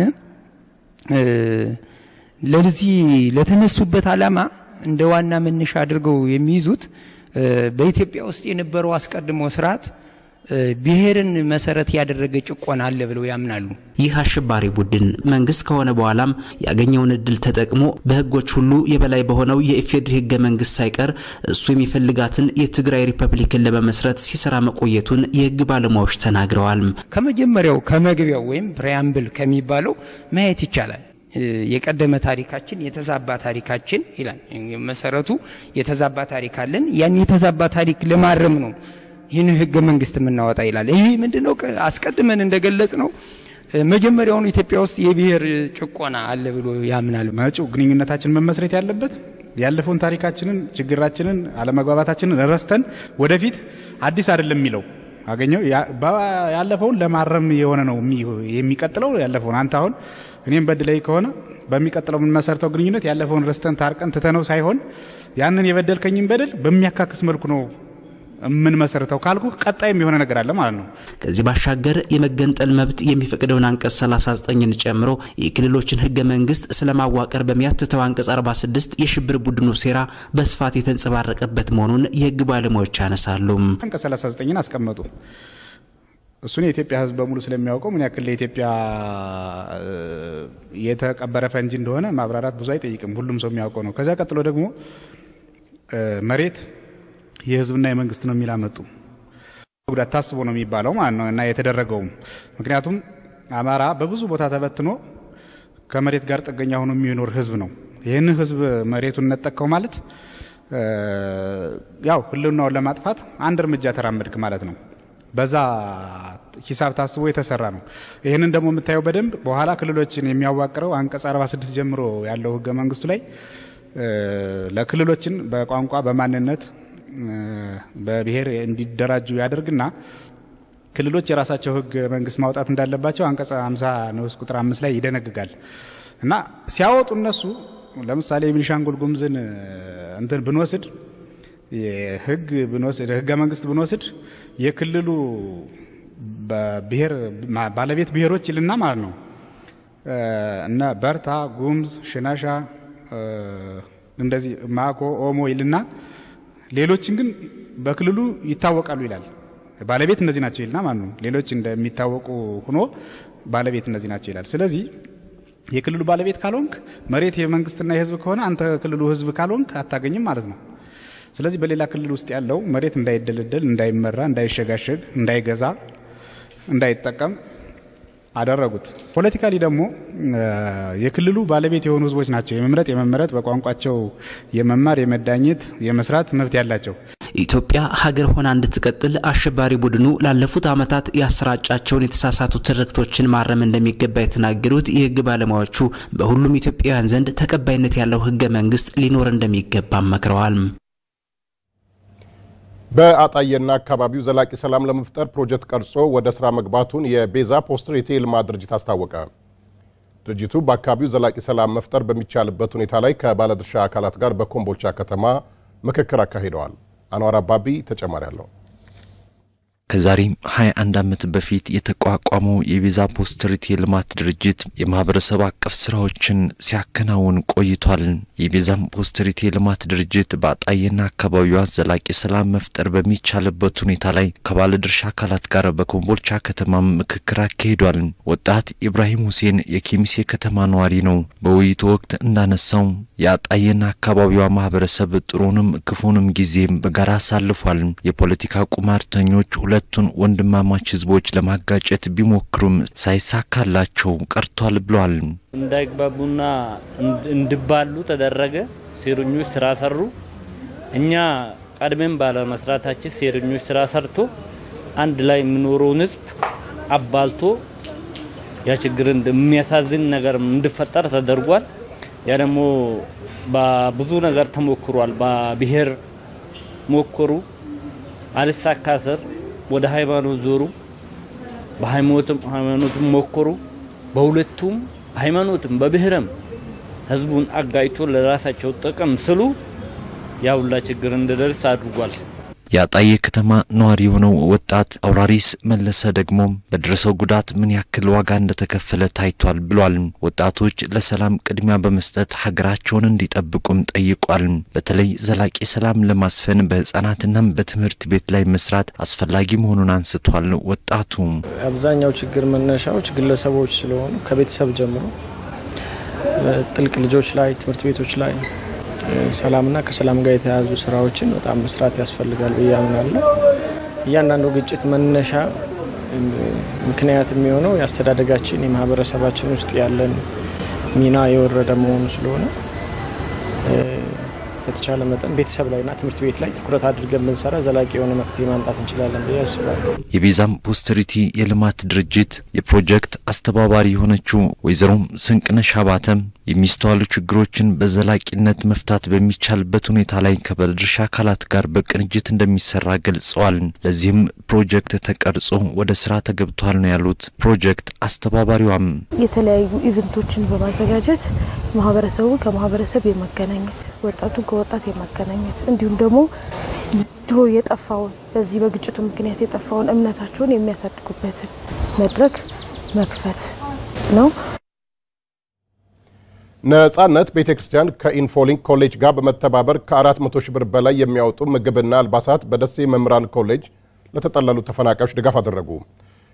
ለዚህ ለተነሱበት ዓላማ እንደ ዋና መነሻ አድርገው የሚይዙት በኢትዮጵያ ውስጥ የነበረው አስቀድሞ ስርዓት ብሔርን መሰረት ያደረገ ጭቆና አለ ብለው ያምናሉ። ይህ አሸባሪ ቡድን መንግስት ከሆነ በኋላም ያገኘውን እድል ተጠቅሞ በህጎች ሁሉ የበላይ በሆነው የኢፌዴሪ ህገ መንግስት ሳይቀር እሱ የሚፈልጋትን የትግራይ ሪፐብሊክን ለመመስረት ሲሰራ መቆየቱን የህግ ባለሙያዎች ተናግረዋል። ከመጀመሪያው ከመግቢያው ወይም ፕሪያምብል ከሚባለው ማየት ይቻላል። የቀደመ ታሪካችን የተዛባ ታሪካችን ይላል። መሰረቱ የተዛባ ታሪክ አለን። ያን የተዛባ ታሪክ ለማረም ነው ይህን ህገ መንግስት የምናወጣ ይላል። ይህ ምንድነው? አስቀድመን እንደገለጽ ነው መጀመሪያውኑ ኢትዮጵያ ውስጥ የብሔር ጭቆና አለ ብሎ ያምናል። መጪው ግንኙነታችን መመስረት ያለበት ያለፈውን ታሪካችንን፣ ችግራችንን፣ አለመግባባታችንን ረስተን ወደፊት አዲስ አይደለም የሚለው አገኘው ያለፈውን ለማረም የሆነ ነው የሚቀጥለው ያለፈውን አንተ አሁን እኔም በድለይ ከሆነ በሚቀጥለው የምንመሰርተው ግንኙነት ያለፈውን ረስተን ታርቀን ትተነው ሳይሆን ያንን የበደልከኝን በደል በሚያካክስ መልኩ ነው የምንመሰርተው ካልኩ ቀጣይም የሆነ ነገር አለ ማለት ነው። ከዚህ ባሻገር የመገንጠል መብት የሚፈቅደውን አንቀጽ 39ን ጨምሮ የክልሎችን ህገ መንግስት ስለማዋቀር በሚያትተው አንቀጽ 46 የሽብር ቡድኑ ሴራ በስፋት የተንጸባረቀበት መሆኑን የህግ ባለሙያዎች ያነሳሉ። አንቀጽ 39ን አስቀመጡ። እሱን የኢትዮጵያ ሕዝብ በሙሉ ስለሚያውቀው ምን ያክል ለኢትዮጵያ የተቀበረ ፈንጂ እንደሆነ ማብራራት ብዙ አይጠይቅም። ሁሉም ሰው የሚያውቀው ነው። ከዚያ ቀጥሎ ደግሞ መሬት የሕዝብና የመንግስት ነው የሚል አመጡ። ጉዳት ታስቦ ነው የሚባለው ማለት ነው እና የተደረገውም ምክንያቱም አማራ በብዙ ቦታ ተበትኖ ከመሬት ጋር ጥገኛ ሆኖ የሚኖር ህዝብ ነው። ይህን ህዝብ መሬቱን ነጠቀው ማለት ያው ህልውናውን ለማጥፋት አንድ እርምጃ ተራመድክ ማለት ነው። በዛ ሂሳብ ታስቦ የተሰራ ነው። ይህንን ደግሞ የምታየው በደንብ በኋላ ክልሎችን የሚያዋቅረው አንቀጽ 46 ጀምሮ ያለው ህገ መንግስቱ ላይ ለክልሎችን በቋንቋ በማንነት በብሔር እንዲደራጁ ያደርግና ክልሎች የራሳቸው ህግ መንግስት ማውጣት እንዳለባቸው አንቀጽ 50 ንዑስ ቁጥር አምስት ላይ ይደነግጋል እና ሲያወጡ እነሱ ለምሳሌ የቤኒሻንጉል ጉሙዝን እንትን ብንወስድ ህግ ብንወስድ ህገ መንግስት ብንወስድ የክልሉ ብሔር ባለቤት ብሔሮች ይልና ማለት ነው እነ በርታ፣ ጉሙዝ፣ ሽናሻ እንደዚህ ማኮ፣ ኦሞ ይልና ሌሎችን ግን በክልሉ ይታወቃሉ ይላል። ባለቤት እነዚህ ናቸው ይልና ማለት ነው። ሌሎች እንደሚታወቁ ሆኖ ባለቤት እነዚህ ናቸው ይላል። ስለዚህ የክልሉ ባለቤት ካልሆንክ መሬት የመንግስትና የህዝብ ከሆነ አንተ ክልሉ ህዝብ ካልሆንክ አታገኝም ማለት ነው። ስለዚህ በሌላ ክልል ውስጥ ያለው መሬት እንዳይደለደል፣ እንዳይመራ፣ እንዳይሸጋሸግ፣ እንዳይገዛ፣ እንዳይጠቀም አደረጉት። ፖለቲካሊ ደግሞ የክልሉ ባለቤት የሆኑ ህዝቦች ናቸው የመምረጥ የመመረጥ በቋንቋቸው የመማር የመዳኘት የመስራት መብት ያላቸው። ኢትዮጵያ ሀገር ሆና እንድትቀጥል አሸባሪ ቡድኑ ላለፉት ዓመታት ያሰራጫቸውን የተሳሳቱ ትርክቶችን ማረም እንደሚገባ የተናገሩት የህግ ባለሙያዎቹ በሁሉም ኢትዮጵያውያን ዘንድ ተቀባይነት ያለው ህገ መንግስት ሊኖር እንደሚገባ መክረዋል። በአጣዬና አካባቢው ዘላቂ ሰላም ለመፍጠር ፕሮጀክት ቀርጾ ወደ ስራ መግባቱን የቤዛ ፖስትሬት የልማት ድርጅት አስታወቀ። ድርጅቱ በአካባቢው ዘላቂ ሰላም መፍጠር በሚቻልበት ሁኔታ ላይ ከባለድርሻ አካላት ጋር በኮምቦልቻ ከተማ ምክክር አካሂደዋል። አንዋር አባቢ ተጨማሪ አለው። ከዛሬ 21 ዓመት በፊት የተቋቋመው የቤዛ ፖስትሪቲ የልማት ድርጅት የማህበረሰብ አቀፍ ስራዎችን ሲያከናውን ቆይቷል። የቤዛም ፖስትሪቲ የልማት ድርጅት በአጣዬና አካባቢዋ ዘላቂ ሰላም መፍጠር በሚቻልበት ሁኔታ ላይ ከባለድርሻ አካላት ጋር በኮምቦልቻ ከተማም ምክክር አካሂዷል። ወጣት ኢብራሂም ሁሴን የኬሚሴ ከተማ ነዋሪ ነው። በውይይቱ ወቅት እንዳነሳው የአጣዬና አካባቢዋ ማህበረሰብ ጥሩንም ክፉንም ጊዜም በጋራ አሳልፏል። የፖለቲካ ቁማርተኞች ሁለቱን ወንድማማች ህዝቦች ለማጋጨት ቢሞክሩም ሳይሳካላቸው ቀርቷል ብሏል። እንዳይግባቡና እንዲባሉ ተደረገ። ሴረኞች ስራ ሰሩ። እኛ ቀድመን ባለመስራታችን ሴረኞች ስራ ሰርቶ አንድ ላይ የሚኖረውን ህዝብ አባልቶ ያ ችግር የሚያሳዝን ነገር እንዲፈጠር ተደርጓል። ያ ደግሞ በብዙ ነገር ተሞክሯል። በብሔር ሞከሩ፣ አልሳካ ስር ወደ ሃይማኖት ዞሩ። በሃይማኖትም ሃይማኖትም ሞከሩ። በሁለቱም ሃይማኖትም በብሔርም ህዝቡን አጋጭቶ ለራሳቸው ጥቅም ስሉ ያ ሁላ ችግር እንዲደርስ አድርጓል። የአጣዬ ከተማ ነዋሪ የሆነው ወጣት አውራሪስ መለሰ ደግሞ በደረሰው ጉዳት ምን ያክል ዋጋ እንደተከፈለ ታይቷል ብሏል። ወጣቶች ለሰላም ቅድሚያ በመስጠት ሀገራቸውን እንዲጠብቁም ጠይቋል። በተለይ ዘላቂ ሰላም ለማስፈን በህጻናትናም በትምህርት ቤት ላይ መስራት አስፈላጊ መሆኑን አንስቷል። ወጣቱ አብዛኛው ችግር መነሻዎች ግለሰቦች ስለሆኑ ከቤተሰብ ጀምሮ ጥልቅ ልጆች ላይ ትምህርት ቤቶች ላይ ሰላምና ከሰላም ጋር የተያያዙ ስራዎችን በጣም መስራት ያስፈልጋል ብዬ አምናለሁ። እያንዳንዱ ግጭት መነሻ ምክንያት የሚሆነው የአስተዳደጋችን የማህበረሰባችን ውስጥ ያለን ሚና የወረደ መሆኑ ስለሆነ በተቻለ መጠን ቤተሰብ ላይና ትምህርት ቤት ላይ ትኩረት አድርገን ብንሰራ ዘላቂ የሆነ መፍትሄ ማምጣት እንችላለን ብዬ አስባለሁ። የቤዛም ፖስትሪቲ የልማት ድርጅት የፕሮጀክት አስተባባሪ የሆነችው ወይዘሮ ስንቅነሽ አባተም የሚስተዋሉ ችግሮችን በዘላቂነት መፍታት በሚቻልበት ሁኔታ ላይ ከባለድርሻ አካላት ጋር በቅንጅት እንደሚሰራ ገልጸዋል። ለዚህም ፕሮጀክት ተቀርጾ ወደ ስራ ተገብቷል ነው ያሉት ፕሮጀክት አስተባባሪዋም የተለያዩ ኢቨንቶችን በማዘጋጀት ማህበረሰቡን ከማህበረሰብ የማገናኘት ወጣቱን ከወጣት የማገናኘት እንዲሁም ደግሞ ድሮ የጠፋውን በዚህ በግጭቱ ምክንያት የጠፋውን እምነታቸውን የሚያሳድጉበትን መድረክ መክፈት ነው። ነጻነት ቤተ ክርስቲያን ከኢንፎሊንክ ኮሌጅ ጋር በመተባበር ከ400 ሺህ ብር በላይ የሚያወጡ ምግብና አልባሳት በደሴ መምህራን ኮሌጅ ለተጠለሉ ተፈናቃዮች ድጋፍ አደረጉ።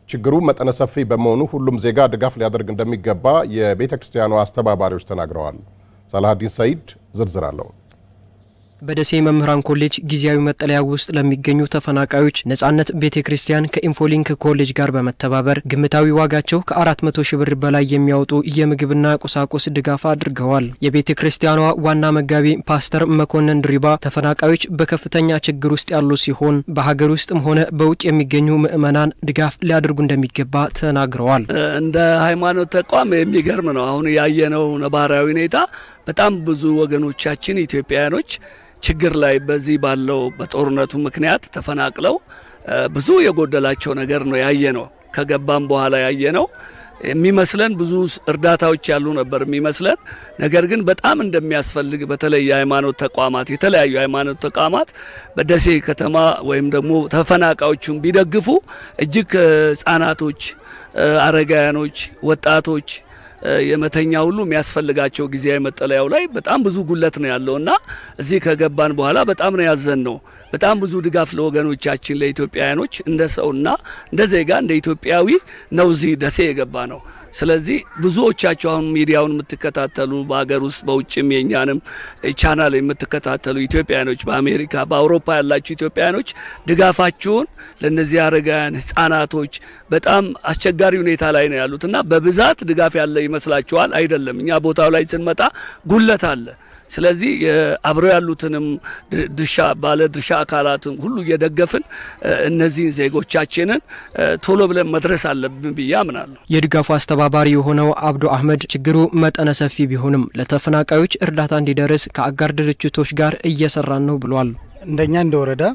ችግሩ መጠነ ሰፊ በመሆኑ ሁሉም ዜጋ ድጋፍ ሊያደርግ እንደሚገባ የቤተ ክርስቲያኗ አስተባባሪዎች ተናግረዋል። ሳላሀዲን ሰይድ ዝርዝር አለው። በደሴ መምህራን ኮሌጅ ጊዜያዊ መጠለያ ውስጥ ለሚገኙ ተፈናቃዮች ነጻነት ቤተ ክርስቲያን ከኢንፎሊንክ ኮሌጅ ጋር በመተባበር ግምታዊ ዋጋቸው ከ400 ሺህ ብር በላይ የሚያወጡ የምግብና ቁሳቁስ ድጋፍ አድርገዋል። የቤተ ክርስቲያኗ ዋና መጋቢ ፓስተር መኮንን ድሪባ ተፈናቃዮች በከፍተኛ ችግር ውስጥ ያሉ ሲሆን በሀገር ውስጥም ሆነ በውጭ የሚገኙ ምዕመናን ድጋፍ ሊያደርጉ እንደሚገባ ተናግረዋል። እንደ ሃይማኖት ተቋም የሚገርም ነው። አሁን ያየነው ነባራዊ ሁኔታ በጣም ብዙ ወገኖቻችን ኢትዮጵያውያኖች ችግር ላይ በዚህ ባለው በጦርነቱ ምክንያት ተፈናቅለው ብዙ የጎደላቸው ነገር ነው ያየ ነው። ከገባም በኋላ ያየ ነው የሚመስለን ብዙ እርዳታዎች ያሉ ነበር የሚመስለን። ነገር ግን በጣም እንደሚያስፈልግ በተለይ የሃይማኖት ተቋማት የተለያዩ የሃይማኖት ተቋማት በደሴ ከተማ ወይም ደግሞ ተፈናቃዮቹን ቢደግፉ እጅግ ህጻናቶች፣ አረጋውያኖች፣ ወጣቶች የመተኛ ሁሉ የሚያስፈልጋቸው ጊዜያዊ መጠለያው ላይ በጣም ብዙ ጉለት ነው ያለው እና እዚህ ከገባን በኋላ በጣም ነው ያዘን ነው። በጣም ብዙ ድጋፍ ለወገኖቻችን ለኢትዮጵያውያኖች እንደ ሰውና እንደ ዜጋ እንደ ኢትዮጵያዊ ነው እዚህ ደሴ የገባ ነው። ስለዚህ ብዙዎቻችሁ አሁን ሚዲያውን የምትከታተሉ በሀገር ውስጥ በውጭም የኛንም ቻናል የምትከታተሉ ኢትዮጵያውያኖች በአሜሪካ በአውሮፓ ያላችሁ ኢትዮጵያውያኖች ድጋፋችሁን ለእነዚህ አረጋውያን ህጻናቶች በጣም አስቸጋሪ ሁኔታ ላይ ነው ያሉት እና በብዛት ድጋፍ ያለ ይመስላችኋል? አይደለም። እኛ ቦታው ላይ ስንመጣ ጉለት አለ። ስለዚህ አብረው ያሉትንም ድርሻ ባለ ድርሻ አካላትን ሁሉ እየደገፍን እነዚህን ዜጎቻችንን ቶሎ ብለን መድረስ አለብን ብዬ አምናለሁ። የድጋፉ አስተባባሪ የሆነው አብዶ አህመድ ችግሩ መጠነ ሰፊ ቢሆንም ለተፈናቃዮች እርዳታ እንዲደርስ ከአጋር ድርጅቶች ጋር እየሰራን ነው ብሏል። እንደኛ እንደ ወረዳ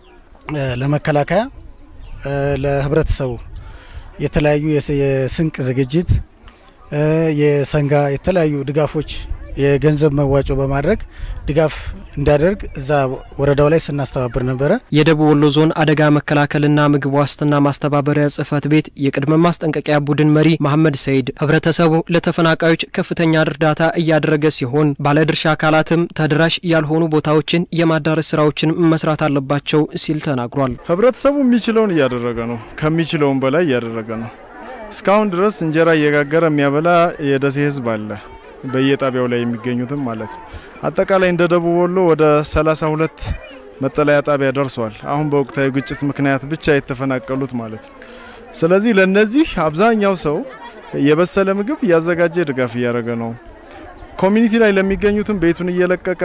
ለመከላከያ ለህብረተሰቡ የተለያዩ የስንቅ ዝግጅት የሰንጋ የተለያዩ ድጋፎች የገንዘብ መዋጮ በማድረግ ድጋፍ እንዲያደርግ እዛ ወረዳው ላይ ስናስተባብር ነበረ። የደቡብ ወሎ ዞን አደጋ መከላከልና ምግብ ዋስትና ማስተባበሪያ ጽህፈት ቤት የቅድመ ማስጠንቀቂያ ቡድን መሪ መሐመድ ሰይድ ህብረተሰቡ ለተፈናቃዮች ከፍተኛ እርዳታ እያደረገ ሲሆን ባለድርሻ አካላትም ተደራሽ ያልሆኑ ቦታዎችን የማዳረስ ስራዎችን መስራት አለባቸው ሲል ተናግሯል። ህብረተሰቡ የሚችለውን እያደረገ ነው፣ ከሚችለውን በላይ እያደረገ ነው። እስካሁን ድረስ እንጀራ እየጋገረ የሚያበላ የደሴ ህዝብ አለ በየጣቢያው ላይ የሚገኙትም ማለት ነው። አጠቃላይ እንደ ደቡብ ወሎ ወደ 32 መጠለያ ጣቢያ ደርሷል። አሁን በወቅታዊ ግጭት ምክንያት ብቻ የተፈናቀሉት ማለት ነው። ስለዚህ ለነዚህ አብዛኛው ሰው የበሰለ ምግብ እያዘጋጀ ድጋፍ እያደረገ ነው። ኮሚኒቲ ላይ ለሚገኙትም ቤቱን እየለቀቀ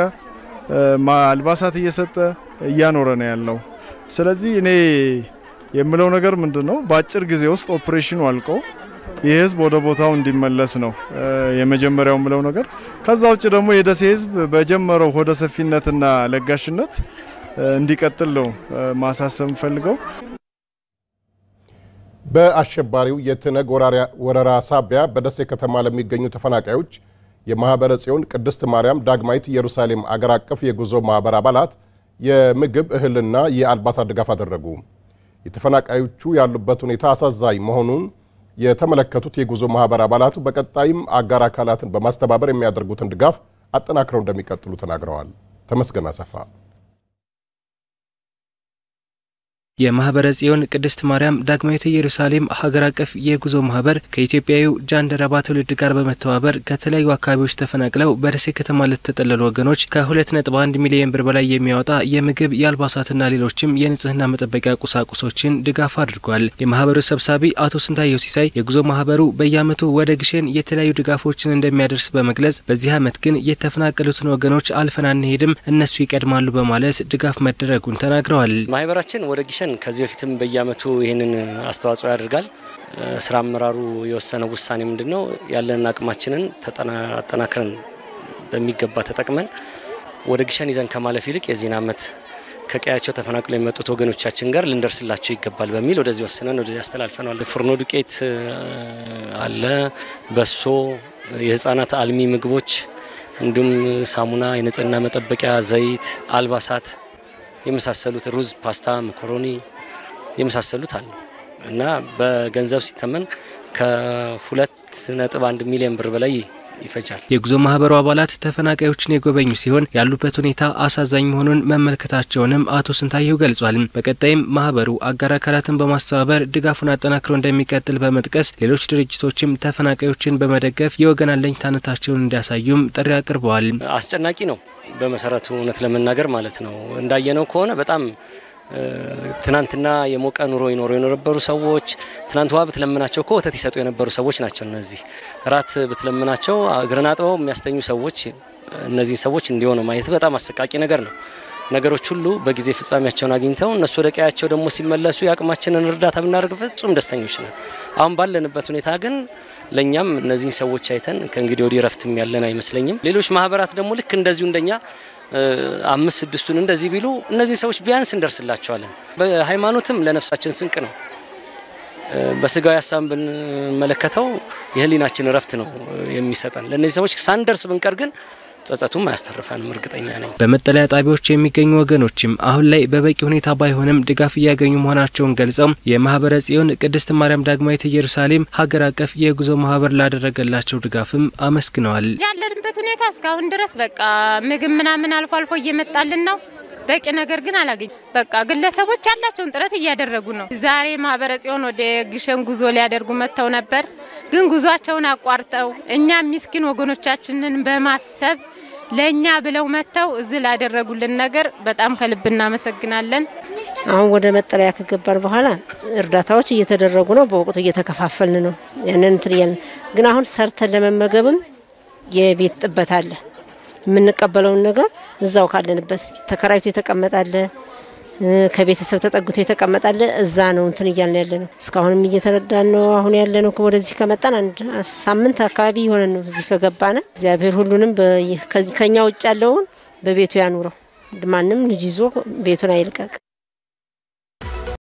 አልባሳት እየሰጠ እያኖረ ነው ያለው። ስለዚህ እኔ የምለው ነገር ምንድን ነው፣ በአጭር ጊዜ ውስጥ ኦፕሬሽኑ አልቆ ይህ ህዝብ ወደ ቦታው እንዲመለስ ነው የመጀመሪያው ምለው ነገር። ከዛ ውጭ ደግሞ የደሴ ህዝብ በጀመረው ሆደ ሰፊነትና ለጋሽነት እንዲቀጥል ነው ማሳሰብ ፈልገው። በአሸባሪው የትነግ ወረራ ሳቢያ በደሴ ከተማ ለሚገኙ ተፈናቃዮች የማህበረ ጽዮን ቅድስት ማርያም ዳግማዊት ኢየሩሳሌም አገር አቀፍ የጉዞ ማህበር አባላት የምግብ እህልና የአልባሳት ድጋፍ አደረጉ። የተፈናቃዮቹ ያሉበት ሁኔታ አሳዛኝ መሆኑን የተመለከቱት የጉዞ ማህበር አባላቱ በቀጣይም አጋር አካላትን በማስተባበር የሚያደርጉትን ድጋፍ አጠናክረው እንደሚቀጥሉ ተናግረዋል። ተመስገን አሰፋ የማህበረ ጽዮን ቅድስት ማርያም ዳግማዊት ኢየሩሳሌም ሀገር አቀፍ የጉዞ ማህበር ከኢትዮጵያዊው ጃንደረባ ትውልድ ጋር በመተባበር ከተለያዩ አካባቢዎች ተፈናቅለው በደሴ ከተማ ለተጠለሉ ወገኖች ከ2.1 ሚሊዮን ብር በላይ የሚያወጣ የምግብ የአልባሳትና ሌሎችም የንጽህና መጠበቂያ ቁሳቁሶችን ድጋፍ አድርጓል። የማህበሩ ሰብሳቢ አቶ ስንታየው ሲሳይ የጉዞ ማህበሩ በየዓመቱ ወደ ግሸን የተለያዩ ድጋፎችን እንደሚያደርስ በመግለጽ በዚህ ዓመት ግን የተፈናቀሉትን ወገኖች አልፈን አንሄድም፣ እነሱ ይቀድማሉ በማለት ድጋፍ መደረጉን ተናግረዋል። ማህበራችን ወደ ግሸን ከዚህ በፊትም በየዓመቱ ይህንን አስተዋጽኦ ያደርጋል። ስራ አመራሩ የወሰነው ውሳኔ ምንድን ነው? ያለንን አቅማችንን አጠናክረን በሚገባ ተጠቅመን ወደ ግሸን ይዘን ከማለፍ ይልቅ የዚህን ዓመት ከቀያቸው ተፈናቅለው የመጡት ወገኖቻችን ጋር ልንደርስላቸው ይገባል በሚል ወደዚህ ወስነን ወደዚህ አስተላልፈናል። ፍርኖ ዱቄት አለ፣ በሶ፣ የህፃናት አልሚ ምግቦች እንዲሁም ሳሙና፣ የንጽህና መጠበቂያ፣ ዘይት፣ አልባሳት የመሳሰሉት ሩዝ፣ ፓስታ፣ መኮሮኒ የመሳሰሉት አሉ እና በገንዘብ ሲተመን ከሁለት ነጥብ አንድ ሚሊዮን ብር በላይ ይፈጃል። የጉዞ ማህበሩ አባላት ተፈናቃዮችን የጎበኙ ሲሆን ያሉበት ሁኔታ አሳዛኝ መሆኑን መመልከታቸውንም አቶ ስንታየሁ ገልጿል። በቀጣይም ማህበሩ አጋር አካላትን በማስተባበር ድጋፉን አጠናክሮ እንደሚቀጥል በመጥቀስ ሌሎች ድርጅቶችም ተፈናቃዮችን በመደገፍ የወገን አለኝታነታቸውን እንዲያሳዩም ጥሪ አቅርበዋል። አስጨናቂ ነው በመሰረቱ እውነት ለመናገር ማለት ነው። እንዳየነው ከሆነ በጣም ትናንትና የሞቀ ኑሮ ይኖሩ የነበሩ ሰዎች ትናንት ውሃ ብትለምናቸው እኮ ወተት ይሰጡ የነበሩ ሰዎች ናቸው። እነዚህ ራት ብትለምናቸው እግርን አጥበው የሚያስተኙ ሰዎች እነዚህ ሰዎች እንዲሆኑ ማየት በጣም አሰቃቂ ነገር ነው። ነገሮች ሁሉ በጊዜ ፍጻሜያቸውን አግኝተው እነሱ ወደ ቀያቸው ደግሞ ሲመለሱ የአቅማችንን እርዳታ ብናደርግ ፍጹም ደስተኞች ነን። አሁን ባለንበት ሁኔታ ግን ለእኛም እነዚህን ሰዎች አይተን ከእንግዲህ ወዲህ ረፍትም ያለን አይመስለኝም። ሌሎች ማህበራት ደግሞ ልክ እንደዚሁ እንደኛ አምስት ስድስቱን እንደዚህ ቢሉ እነዚህ ሰዎች ቢያንስ እንደርስላቸዋለን። በሃይማኖትም ለነፍሳችን ስንቅ ነው። በስጋዊ ሀሳብ ብንመለከተው የህሊናችን እረፍት ነው የሚሰጠን። ለእነዚህ ሰዎች ሳንደርስ ብንቀር ግን ጸጸቱም አያስተርፈንም፣ እርግጠኛ ነኝ። በመጠለያ ጣቢያዎች የሚገኙ ወገኖችም አሁን ላይ በበቂ ሁኔታ ባይሆንም ድጋፍ እያገኙ መሆናቸውን ገልጸው የማህበረ ጽዮን ቅድስት ማርያም ዳግማዊት ኢየሩሳሌም ሀገር አቀፍ የጉዞ ማህበር ላደረገላቸው ድጋፍም አመስግነዋል። ያለንበት ሁኔታ እስካሁን ድረስ በቃ ምግብ ምናምን አልፎ አልፎ እየመጣልን ነው። በቂ ነገር ግን አላገኝ። በቃ ግለሰቦች ያላቸውን ጥረት እያደረጉ ነው። ዛሬ ማህበረ ጽዮን ወደ ግሸን ጉዞ ሊያደርጉ መጥተው ነበር። ግን ጉዟቸውን አቋርጠው እኛ ሚስኪን ወገኖቻችንን በማሰብ ለእኛ ብለው መጥተው እዚህ ላደረጉልን ነገር በጣም ከልብ እናመሰግናለን። አሁን ወደ መጠለያ ከገባን በኋላ እርዳታዎች እየተደረጉ ነው። በወቅቱ እየተከፋፈልን ነው። ያንን እንትን እያልን ግን አሁን ሰርተን ለመመገብም የቤት ጥበት አለ። የምንቀበለውን ነገር እዛው ካለንበት ተከራይቶ የተቀመጣለ ከቤተሰብ ተጠግቶ የተቀመጠ እዛ ነው እንትን እያልን ያለ ነው። እስካሁንም እየተረዳን ነው። አሁን ያለ ነው ወደዚህ ከመጣን አንድ ሳምንት አካባቢ የሆነ ነው እዚህ ከገባነ። እግዚአብሔር ሁሉንም ከኛ ውጭ ያለውን በቤቱ ያኑረው። ማንም ልጅ ይዞ ቤቱን አይልቀቅ።